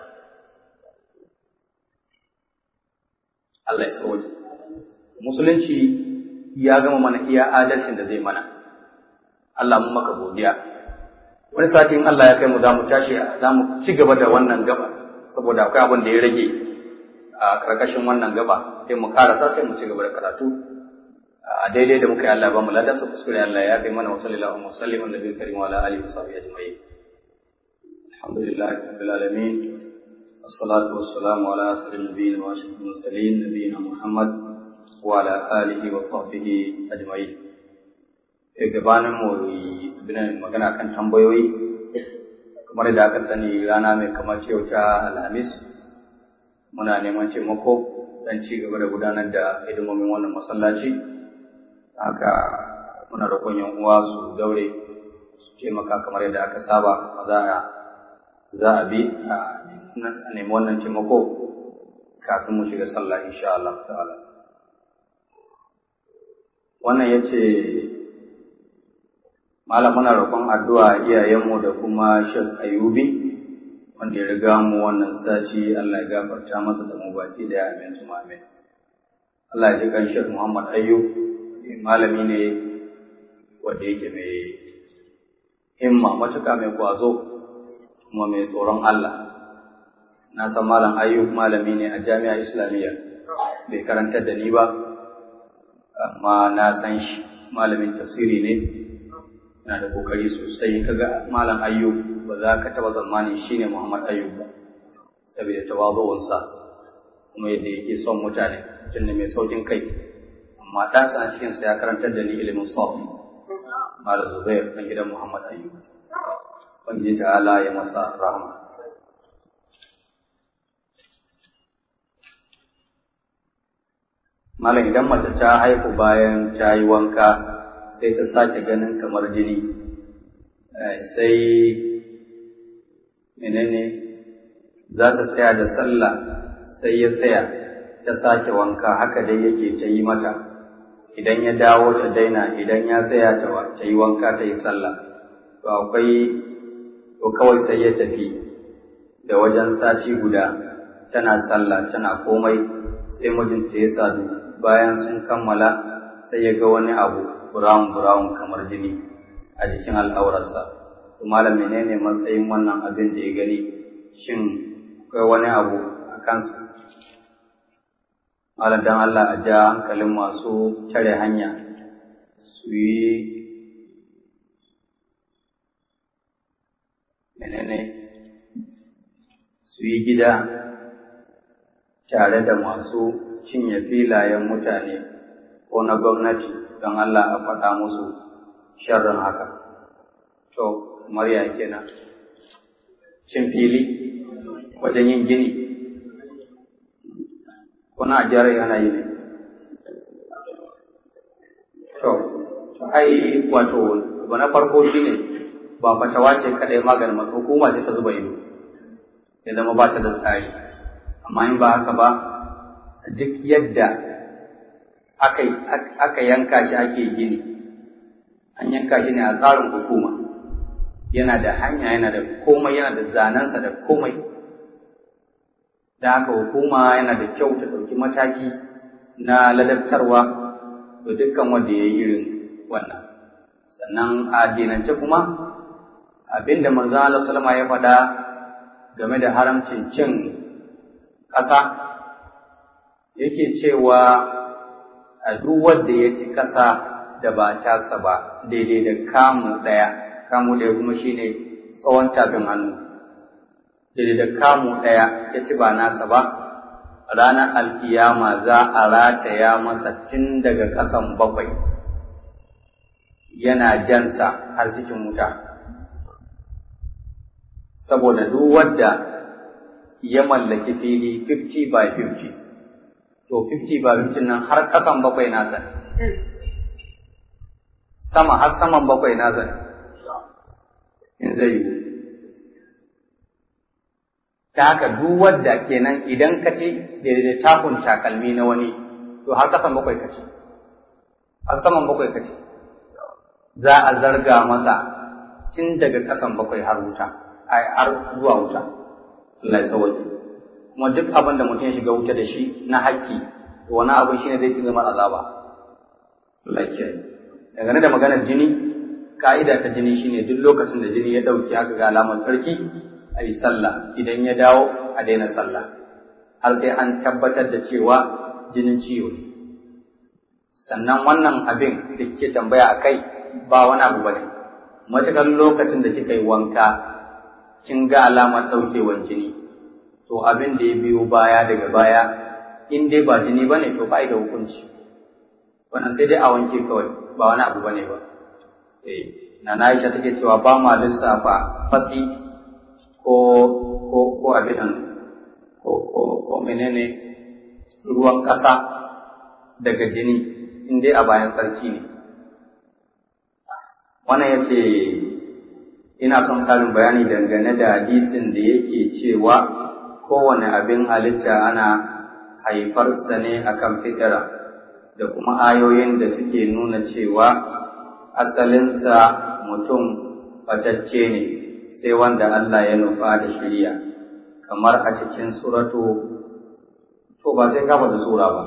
Allah ya sauke musulunci ya gama mana iya adalcin da zai mana Allah mun maka godiya wani sati in Allah ya kai mu za mu tashi za mu ci gaba da wannan gaba saboda akwai abin da ya rage a karkashin wannan gaba sai mu karasa sai mu ci gaba da karatu a daidai da muka yi Allah ba mu ladan su kuskure Allah ya kai mana wa sallallahu alaihi wa sallam annabi karim wa ala alihi wa sahbihi ajma'in alhamdulillahi rabbil alamin والصلاة والسلام على أسر النبيين وأشرف المرسلين نبينا محمد وعلى آله وصحبه أجمعين gabanin mu bin magana kan tambayoyi kamar da aka sani rana mai kamar ce ta alhamis muna neman taimako don ci gaba da gudanar da hidimomin wannan masallaci haka muna roƙon yan uwa su daure su taimaka kamar yadda aka saba za a za a bi a nemi wannan taimako kafin mu shiga sallah insha Allah ta'ala wannan yace malam muna roƙon addu'a iyayenmu da kuma Sheikh Ayubi wanda ya riga mu wannan sashi Allah ya gafarta masa da mu baki da amin su amin Allah ya ji kan Sheikh Muhammad Ayyub malami ne wanda yake mai himma matuƙa mai kwazo kuma mai tsoron Allah na san malam Ayyub malami ne a jami'a Islamiyya bai karantar da ni ba amma na san shi malamin tafsiri ne yana da kokari sosai kaga malam ayyub ba za ka taba zamani shine muhammad ayyub ba saboda tawazuwansa kuma yadda yake son mutane mutum ne mai saukin kai amma ɗansa a cikinsa ya karantar da ni ilimin sarf malam zubair ɗan gidan muhammad ayyub ubangiji ta'ala ya masa rahama malam idan mace ta haihu bayan ta yi wanka sai ta sake ganin kamar jini sai menene za ta tsaya da sallah sai ya tsaya ta sake wanka haka dai yake ta yi mata idan ya dawo ta daina idan ya tsaya ta yi wanka ta yi sallah to akwai to kawai sai ya tafi da wajen sati guda tana sallah tana komai sai mijinta ya sadu bayan sun kammala sai ya ga wani abu brown brown kamar jini a jikin al'aurarsa to malam menene matsayin wannan abin da ya gani shin akwai wani abu a kansa malam dan Allah a ja hankalin masu tare hanya su yi menene su yi gida tare da masu cinye filayen mutane ko na gwamnati don Allah a faɗa musu sharrin haka. To, Marya kenan. Cin fili wajen yin gini. Kuna jihar yana yi ne. To, ai wato, abu na farko shi ne ba fatawa ce kaɗai maganin maka hukuma ce ta zuba ido. Ya zama ba ta da tsari. Amma in ba haka ba, duk yadda aka yanka shi ake gini an yanka shi ne a tsarin hukuma yana da hanya yana da komai yana da zanensa da komai da haka hukuma yana da kyau ta ɗauki mataki na ladabtarwa ga dukkan wanda ya yi irin wannan sannan a addinance kuma abinda manzo Allah sallama ya faɗa game da haramcin cin ƙasa yake cewa a duk wanda ya ci ƙasa da ba tasa ba daidai da kamu ɗaya kamu ɗaya kuma shine tsawon tafin hannu daidai da kamu ɗaya ya ci ba nasa ba ranar alkiyama za a rataya masa tun daga ƙasan bakwai yana jansa har cikin wuta saboda duk wanda ya mallaki fili 50 by 50 to 50 by 50 nan har ƙasan bakwai nasa ne sama har saman bakwai nasa ne in zai yi ta haka duk wadda kenan idan ka ci daidai takun takalmi na wani to har ƙasan bakwai ka ci har saman bakwai ka ci za a zarga masa tun daga ƙasan bakwai har wuta har zuwa wuta Allah ya sauwaje kuma duk abin da mutum ya shiga wuta da shi na haƙƙi to wani abin shine zai fi zama azaba Allah ya dangane da maganar jini ka'ida ta jini shine duk lokacin da jini ya ɗauki aka ga alamar tsarki a yi sallah idan ya dawo a daina sallah har sai an tabbatar da cewa jinin ciwo ne sannan wannan abin da kike tambaya a kai ba wani abu bane matuƙar lokacin da kika yi wanka kin ga alamar ɗaukewar jini to abin da ya biyo baya daga baya in dai ba jini bane to ba da hukunci wannan sai dai a wanke kawai ba wani abu bane ba eh na Aisha take cewa ba ma lissafa fasi ko ko ko abin nan ko ko ko menene ruwan ƙasa daga jini in dai a bayan sarki ne wannan yace ina son karin bayani dangane da hadisin da yake cewa kowane abin halitta ana haifarsa ne akan fitira da kuma ayoyin da suke nuna cewa asalinsa mutum batacce ne sai wanda Allah ya nufa da shirya kamar a cikin suratu to ba sai kafa da sura ba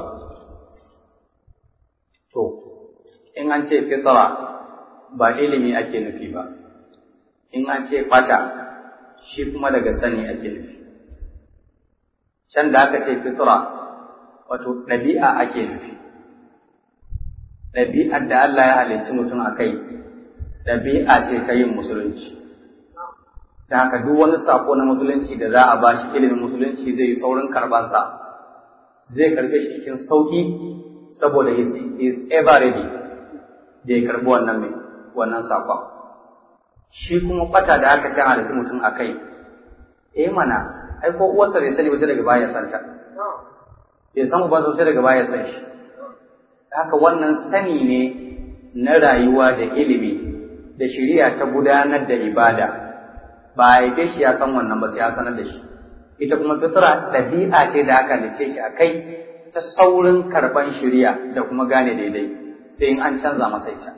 to in an ce fitra ba ilimi ake nufi ba in an ce fata shi kuma daga sani ake nufi can da aka ce fitra wato ɗabi'a ake nufi ɗabi'ar da Allah ya halicci mutum a kai ɗabi'a ce ta yin musulunci da haka duk wani sako na musulunci da za a ba shi ilimin musulunci zai yi saurin karɓansa zai karɓe shi cikin sauƙi saboda he is ever ready da ya karɓi wannan mai wannan sakon shi kuma ɓata da aka ce halicci mutum a kai eh mana ai ko uwarsa bai sani ba sai daga baya santa bai san ba sai daga baya san shi haka wannan sani ne na rayuwa da ilimi da shari'a ta gudanar da ibada ba a haife shi ya san wannan ba sai ya sanar da shi ita kuma fitra ɗabi'a ce da aka halice shi a kai ta saurin karɓan shirya da kuma gane daidai sai in an canza masa ita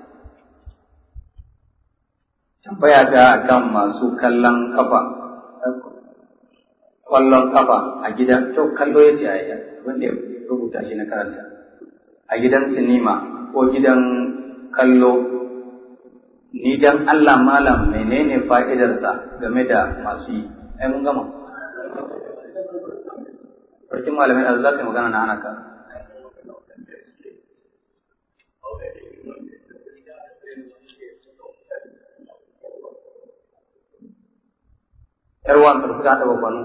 tambaya ta kan masu kallon kafa kwallon kafa a gidan to kallo ya ce a wanda ya rubuta shi na karanta a gidan sinima ko gidan kallo ni dan Allah malam menene fa'idarsa game da masu yi ai mun gama farkin malamin da za ka yi magana na hana ka ‘yar wansa da suka haɗa babbanu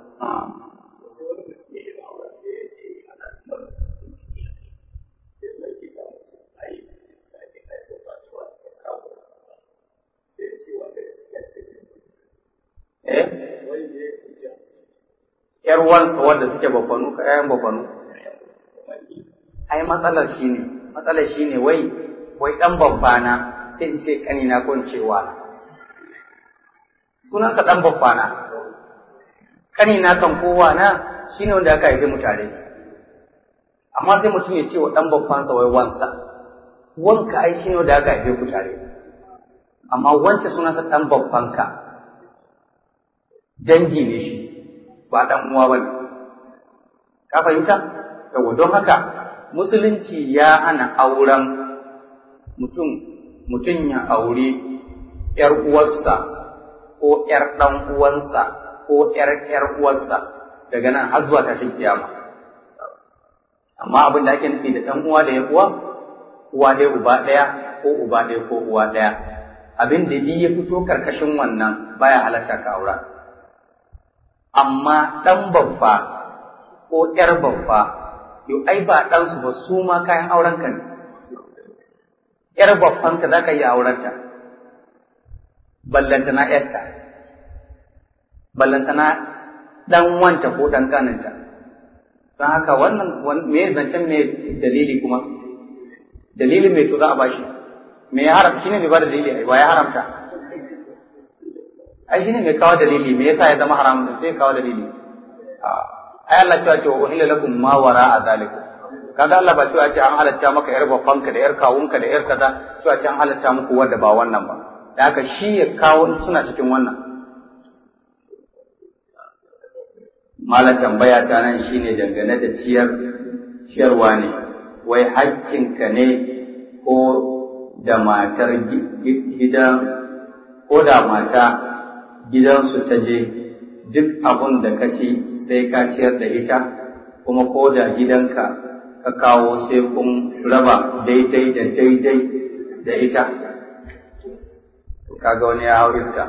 eh ‘yar wansa wanda suke babbanu ka ‘ya'yan babbanu ai matsalar shi ne matsalar shi ne wai wai ɗan babbana sai in ce ƙanina ko in ce wa sunansa ɗan babbana ƙanina kan kowa na shi ne wanda aka haife mu tare amma sai mutum ya ce wa ɗan babbansa wai wansa wanka ai shi ne wanda aka haife ku tare amma wance sunansa ɗan babbanka dangi ne shi ba ɗan uwa ba ne ka fahimta yawa don haka musulunci ya hana auren mutum mutum ya aure ‘yar uwarsa ko ‘yar ɗan uwansa ko ‘yar ‘yar uwarsa daga nan har zuwa tashin kiyama. Amma abin da ake nufi da ɗan uwa da ya uwa, uwa ɗaya uba ɗaya ko uba ɗaya ko uwa ɗaya. Abin da ya fito karkashin wannan baya halatta ka aura. Amma ɗan babba ko ‘yar babba, yau ai ba ɗansu ba su ma kayan aurenka ne. ‘Yar babbanka za ka yi aurenta, ballantana ‘yarta. ballantana dan wanta ko dan kaninta don haka wannan me zancen me dalili kuma dalilin me to za a bashi me ya haramta shine mai ba da dalili ai ba ya haramta ai shine mai kawo dalili me yasa ya zama haram sai kawo dalili ai Allah cewa ce wa uhilla lakum ma wara zalikum kaga Allah ba cewa ce an halatta maka yar babbanka da yar kawunka da yar kaza cewa ce an halatta muku wanda ba wannan ba da haka shi ya kawo suna cikin wannan Malam tambaya ta nan shine dangane da ciyar ciyarwa ne, wai hakkinka ne ko da matar gidan ko da mata gidansu ta je duk abun da ka ci sai ka ciyar da ita kuma ko da gidanka ka kawo sai kun raba daidai da daidai da ita. Kaga wani ya hau iska.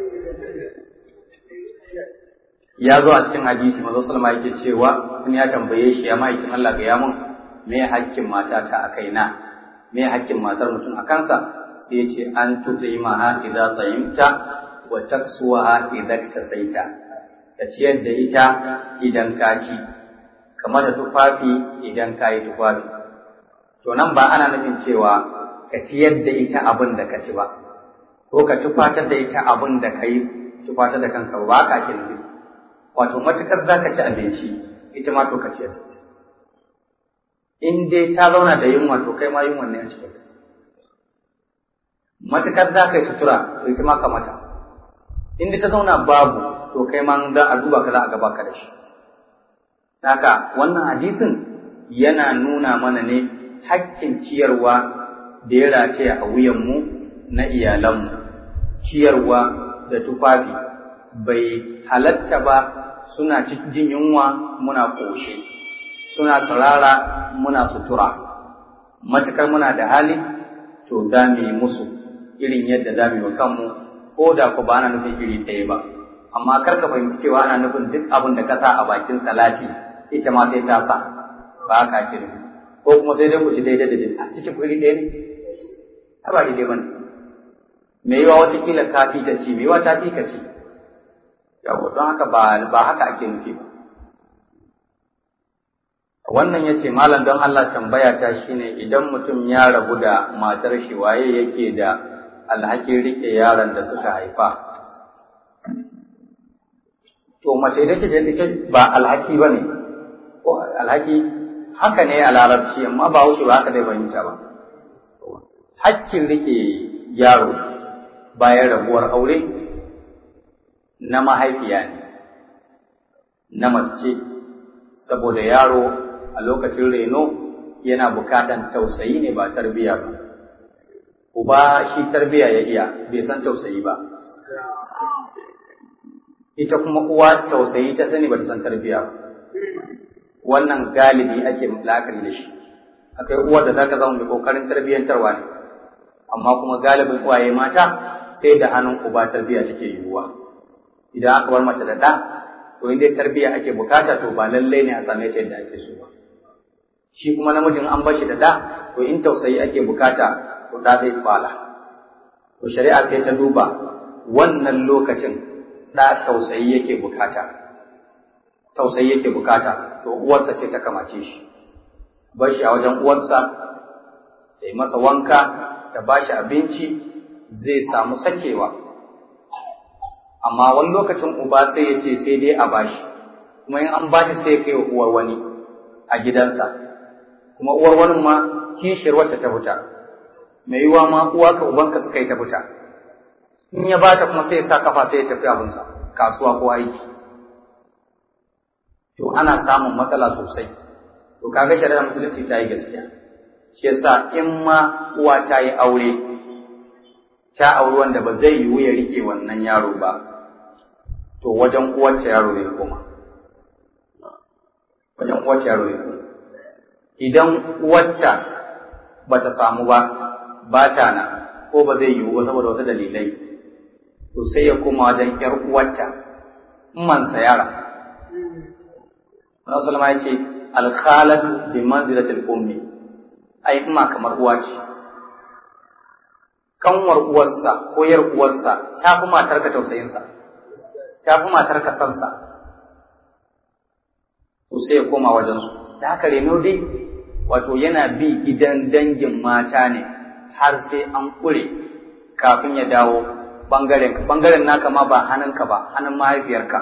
ya zo a cikin hadisi manzo sallama yake cewa kun ya tambaye shi ya ma'aikin Allah ga yamun me hakkin mata ta a kaina me hakkin matar mutum a kansa sai ya ce an tut'imaha idza tayyimta wa taksuwaha idza tasaita ka ciyar da ita idan ka ci kamar da tufafi idan ka yi tufafi to nan ba ana nufin cewa ka ciyar da ita abin da ka ci ba ko ka tufatar da ita abin da ka yi tufatar da kanka ba ka ake nufi wato matukar za ka ci abinci ita ma to ka ciyar da ita in dai ta zauna da yunwa to kai ma yunwa ne a cikin matukar za ka yi sutura to ita ma ka mata in dai ta zauna babu to kai ma za a duba ka za a gaba ka da shi haka wannan hadisin yana nuna mana ne hakkin ciyarwa da ya rataya a wuyanmu na iyalanmu ciyarwa da tufafi bai halatta ba suna jin yunwa muna ƙoshe suna tsirara muna sutura matukar muna da hali to za mu yi musu irin yadda za mu yi wa kanmu ko da ku ba ana nufin iri ɗaya ba amma kar ka fahimci cewa ana nufin duk abin da ka sa a bakin salati ita ma sai ta sa ba haka ake nufi ko kuma sai dai ku ci daidai da daidai a cikin iri ɗaya ne a ba daidai ba ne me yiwa watakila ka fi ta ci me yiwa ta fi ka ci yawo don haka ba ba haka ake nufi ba wannan yace malam don Allah tambaya ta shine idan mutum ya rabu da matar shi waye yake da alhakin rike yaron da suka haifa to mace da take ita ba alhaki ba ne ko alhaki haka ne a larabci amma ba wuce ba haka zai fahimta ba hakkin rike yaro bayan rabuwar aure na mahaifiya ne na mace saboda yaro a lokacin reno yana bukatan tausayi ne ba tarbiya ba uba shi tarbiya ya iya bai san tausayi ba ita kuma uwa tausayi ta sani ba ta san tarbiya ba wannan galibi ake la'akari da shi akai uwar da zaka zama mai kokarin tarbiyyantarwa ne amma kuma galibin uwaye mata sai da hannun uba tarbiya take yiwuwa idan aka bar mace da ɗa to in dai tarbiya ake bukata to ba lallai ne a same ta yadda ake so ba shi kuma namijin an bar shi da ɗa to in tausayi ake bukata to ɗa zai fala to shari'a sai ta duba wannan lokacin ɗa tausayi yake bukata tausayi yake bukata to uwarsa ce ta kamace shi bar shi a wajen uwarsa ta yi masa wanka ta ba shi abinci zai samu sakewa amma wani lokacin uba sai ya ce sai dai a bashi kuma in an bashi sai ya kai wa uwar wani a gidansa kuma uwar wani ma kishiyar wacce ta fita mai yiwa ma uwa ka ubanka suka yi ta fita in ya bata kuma sai ya sa kafa sai ya tafi abinsa kasuwa ko aiki to ana samun matsala sosai to kaga shari'ar musulunci ta yi gaskiya shi yasa in ma uwa ta yi aure ta auri wanda ba zai yiwu ya rike wannan yaro ba to wajen uwarta yaro zai koma wajen uwarta yaro zai koma idan uwarta ba ta samu ba ba ta na ko ba zai yiwu ba saboda wasu dalilai to sai ya koma wajen ƴar uwarta mansa yara Wannan Sulama ya ce alkhalatu bi manzilatil ummi ai ima kamar uwa ce kanwar uwarsa ko yar uwarsa ta fi matar ka tausayinsa ta fi matar ka sansa to sai ya koma wajen su da haka reno dai wato yana bi gidan dangin mata ne har sai an kure kafin ya dawo bangaren ka bangaren naka ma ba hannunka ba hannun mahaifiyarka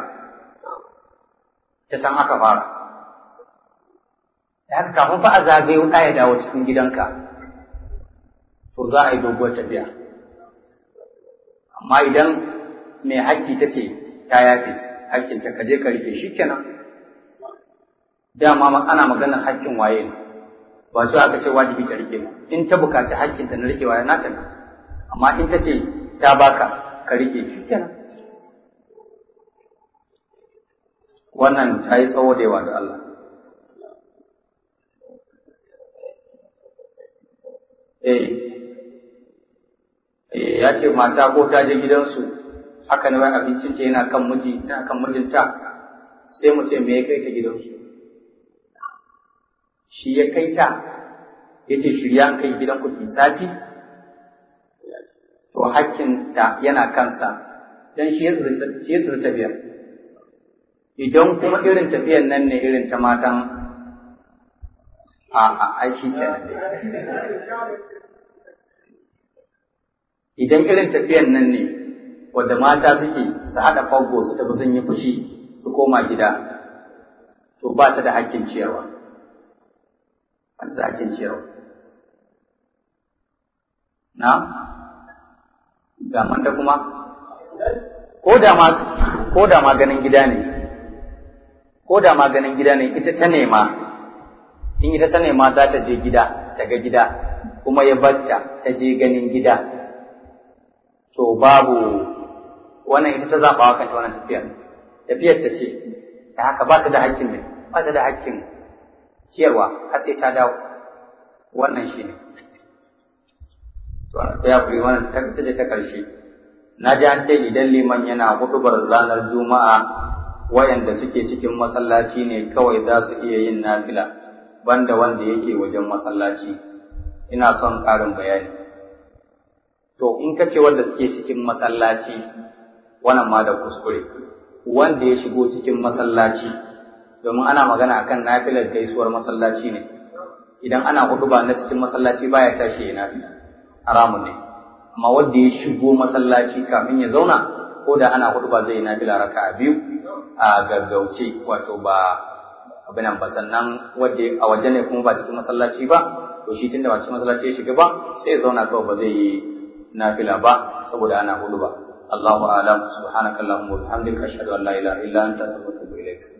ta san aka fara da haka kafin fa a zagayo ɗaya dawo cikin gidanka to za a yi doguwar tafiya amma idan mai hakki ta ce ta yafe hakkinta ka je ka rike shi kenan dama ana maganar hakkin waye ne ba su aka ce wajibi ta rike ba in ta bukaci hakkinta na rike waye nata ne amma in ta ce ta baka ka rike shi kenan wannan ta yi tsawo da yawa da Allah eh ya ce mata ko ta je gidansu haka ne wai abincin ta yana kan miji yana kan mijinta sai mu ce me ya kai ta gidansu shi ya kai ta ya ce shirya an kai gidan kuɗi sati to hakkinta yana kansa dan shi ya tsiri tafiyar idan kuma irin tafiyar nan ne irin ta matan a a aiki kenan dai idan irin tafiyan nan ne wadda mata suke su haɗa fago su tafi sun yi fushi su koma gida to ba ta da hakkin ciyarwa ba ta da hakkin ciyarwa na ga manta kuma ko da ma ko da ma ganin gida ne ko da ma ganin gida ne ita ta nema in ita ta nema za ta je gida ta ga gida kuma ya batta ta je ganin gida to babu wannan ita ta zaɓa wa kanta wannan tafiyar tafiyar ta ce da haka ba ta da hakkin ne ba ta da hakkin ciyarwa har sai ta dawo wannan shi ne to ta ya kuri wannan ta ce ta ƙarshe na ji an ce idan liman yana hudubar ranar juma'a wayanda suke cikin masallaci ne kawai za su iya yin nafila banda wanda yake wajen masallaci ina son ƙarin bayani to in ka ce wanda suke cikin masallaci wannan ma da kuskure wanda ya shigo cikin masallaci domin ana magana akan nafilar gaisuwar masallaci ne idan ana huduba na cikin masallaci baya tashi ya nafila haramun ne amma wanda ya shigo masallaci kafin ya zauna ko da ana huduba zai yi nafila raka'a biyu a gaggauce wato ba abin nan ba sannan wanda a waje ne kuma ba cikin masallaci ba to shi tunda ba cikin masallaci ya shiga ba sai ya zauna kawai ba zai yi nafila ba saboda ana hudu ba Allahu a'lam subhanakallahumma wa bihamdika ashhadu an la ilaha illa anta astaghfiruka wa atubu ilaik